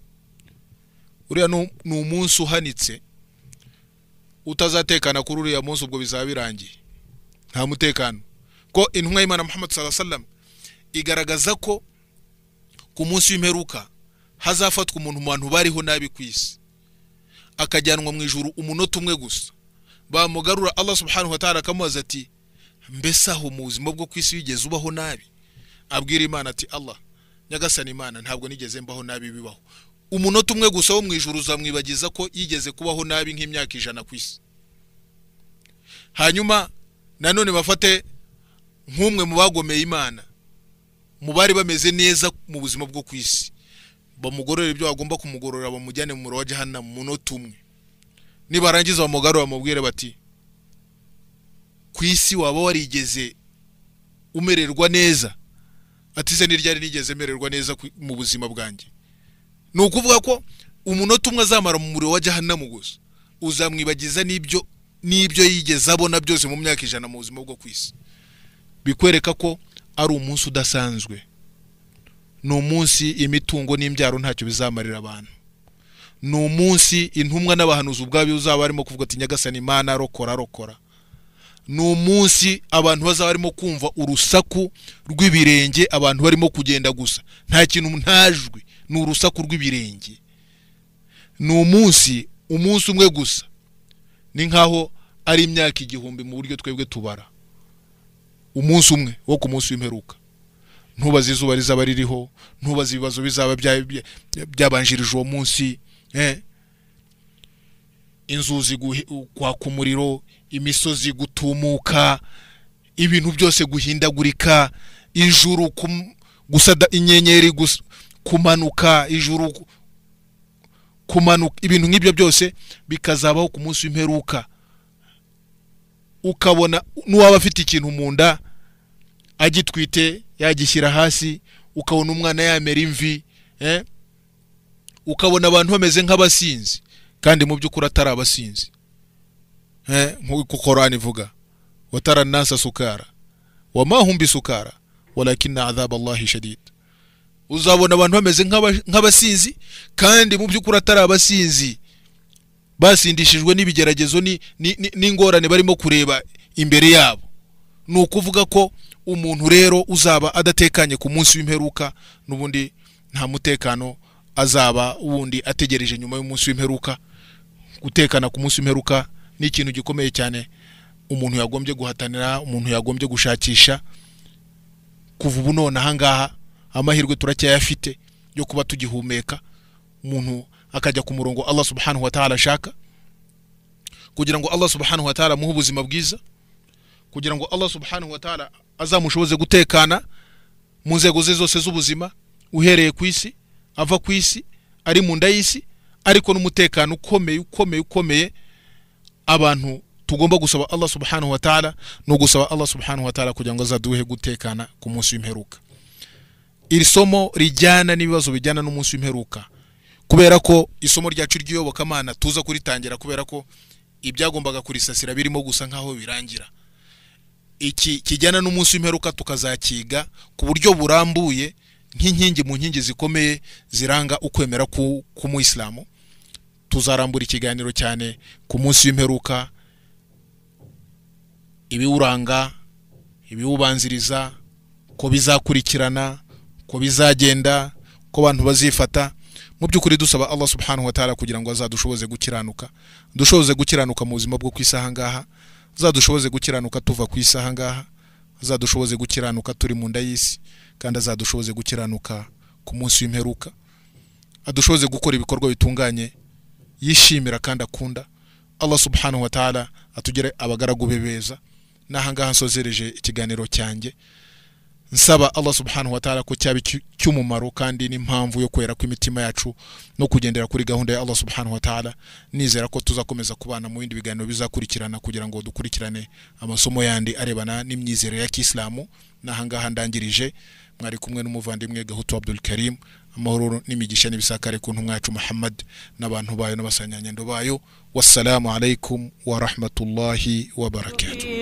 Speaker 1: uriya nu- ni umunsi uhanitse utazatekana kuri uriya munsi ubwo bizaba birangiye nta mutekano ko intumwa y'imana muhammad saa sallam igaragaza ko ku munsi w'imperuka hazafatwa umuntu mu bantu bariho nabi ku isi akajyanwa mu ijuru umunota umwe gusa bamugarura allah subhanahu wa ta'ala akamubaza ati mbese aho mu buzima bwo ku isi wigeze ubaho nabi abwira imana ati allah nyagasani imana ntabwo nigeze mbaho nabi bibaho umunota umwe gusa wo mu ijuru uzamwibagiza ko yigeze kubaho nabi nk'imyaka ijana ku isi hanyuma nanone bafate nk'umwe mu bagomeye imana mu bari bameze neza mu buzima bwo ku isi bamugororera ibyo bagomba kumugorora bamujyane mu muriro wa jahana mu munota umwe nibarangiza bamugarura bamubwire bati ku isi waba warigeze umererwa neza ati se ntiryari nigeze mererwa neza ku- mu buzima bwanjye ni ukuvuga ko umunota umwe azamara mu muriro wa jahanamu gusa uzamwibagiza n'ibyo n'ibyo yigeze abona byose mu myaka ijana mu buzima bwo ku isi bikwereka ko ari umunsi udasanzwe ni umunsi imitungo n'imbyaro ntacyo bizamarira abantu ni umunsi intumwa n'abahanuzi ubwabo uzaba barimo kuvuga ati nyagasani imana arokora arokora ni umunsi abantu bazaba barimo kumva urusaku rw'ibirenge abantu barimo kugenda gusa nta kintu nta jwi ni urusaku rw'ibirenge ni umunsi umunsi umwe gusa ni nk'aho ari imyaka igihumbi mu buryo twebwe tubara umunsi umwe wo ku munsi w'imperuka ntubaze izuba rizaba ririho ntubaze ibibazo bizaba bya- bya- byabanjirije uwo munsi eh. inzuzi guhi- kwaka umuriro imisozi gutumuka ibintu byose guhindagurika ijuru kum- gusada inyenyeri gus- kumanuka ijuru ku- kumanuka ibintu nk'ibyo byose bikazabaho ku munsi w'imperuka ukabona n'uwaba afite ikintu mu nda agitwite yagishyira hasi ukabona umwana yamera imvi eh? ukabona abantu bameze nk'abasinzi kandi mu by'ukuri atari abasinzi eh? nk'uko korani ivuga watara nasa sukara wamahumbi sukara walakina adhab allahi shadid uzabona abantu bameze nk'aba- nk'abasinzi kandi mu by'ukuri atari abasinzi basindishijwe n'ibigeragezo ni- ni- ni- n'ingorane barimo kureba imbere yabo ni ukuvuga ko umuntu rero uzaba adatekanye ku munsi w'imperuka n'ubundi nta mutekano azaba wundi ategereje nyuma y'umunsi w'imperuka gutekana ku munsi w'imperuka ni ikintu gikomeye cyane umuntu yagombye guhatanira umuntu yagombye gushakisha kuva ubu none ahangaha amahirwe turacyayafite yo kuba tugihumeka umuntu akajya ku murongo allah subhanahu wa ta'ala ashaka kugira ngo allah subhanahu wa ta'ala amuhe ubuzima bwiza kugira ngo allah subhanahu wa ta'ala azamushoboze gutekana mu nzego ze zose z'ubuzima uhereye ku isi ava ku isi ari mu nda y'isi ariko n'umutekano ukomeye ukomeye ukomeye abantu tugomba gusaba allah subhanahu wa ta'ala ni ugusaba allah subhanahu wa ta'ala kugira ngo azaduhe gutekana ku munsi w'imperuka iri somo rijyana n'ibibazo bijyana n'umunsi w'imperuka kubera ko isomo ryacu ry'iyobokamana tuza kuritangira kubera ko ibyagombaga kurisasira birimo gusa nk'aho birangira iki kijyana n'umunsi w'imperuka tukazakiga ku buryo burambuye nk'inkingi mu nkingi zikomeye ziranga ukwemera ku- k'umuyisilamu tuzarambura ikiganiro cyane ku munsi w'imperuka ibiwuranga ibiwubanziriza ko bizakurikirana ko bizagenda ko abantu bazifata mu by'ukuri dusaba allah subhanahu wa ta'ala kugira ngo azadushoboze gukiranuka dushoboze gukiranuka mu buzima bwo ku isi ahangaha azadushoboze gukiranuka tuva ku isi ahangaha azadushoboze gukiranuka turi mu nda y'isi kandi azadushoboze gukiranuka ku munsi w'imperuka adushoboze gukora ibikorwa bitunganye yishimira kandi akunda allah subhanahu wa ta'ala atugire abagaragu be beza n'ahangaha nsozereje ikiganiro cyanjye nsaba allah subhanahu wa ta'ala ko cyaba icy- cy'umumaro kandi n'impamvu yo kwera kw'imitima yacu no kugendera kuri gahunda ya allah subhanahu wa ta'ala nizera ko tuzakomeza kubana mu bindi biganiro bizakurikirana kugira ngo dukurikirane amasomo yandi arebana n'imyizerere ya kisilamu n'ahangaha ndangirije mwari kumwe n'umuvandimwe gahutu abdul karim amahoro n'imigisha n'ibisakare ku ntumwa yacu muhammad n'abantu bayo n'abasanyanyendo bayo wassalamu alaikum wa rahmatullahi wa barakatuh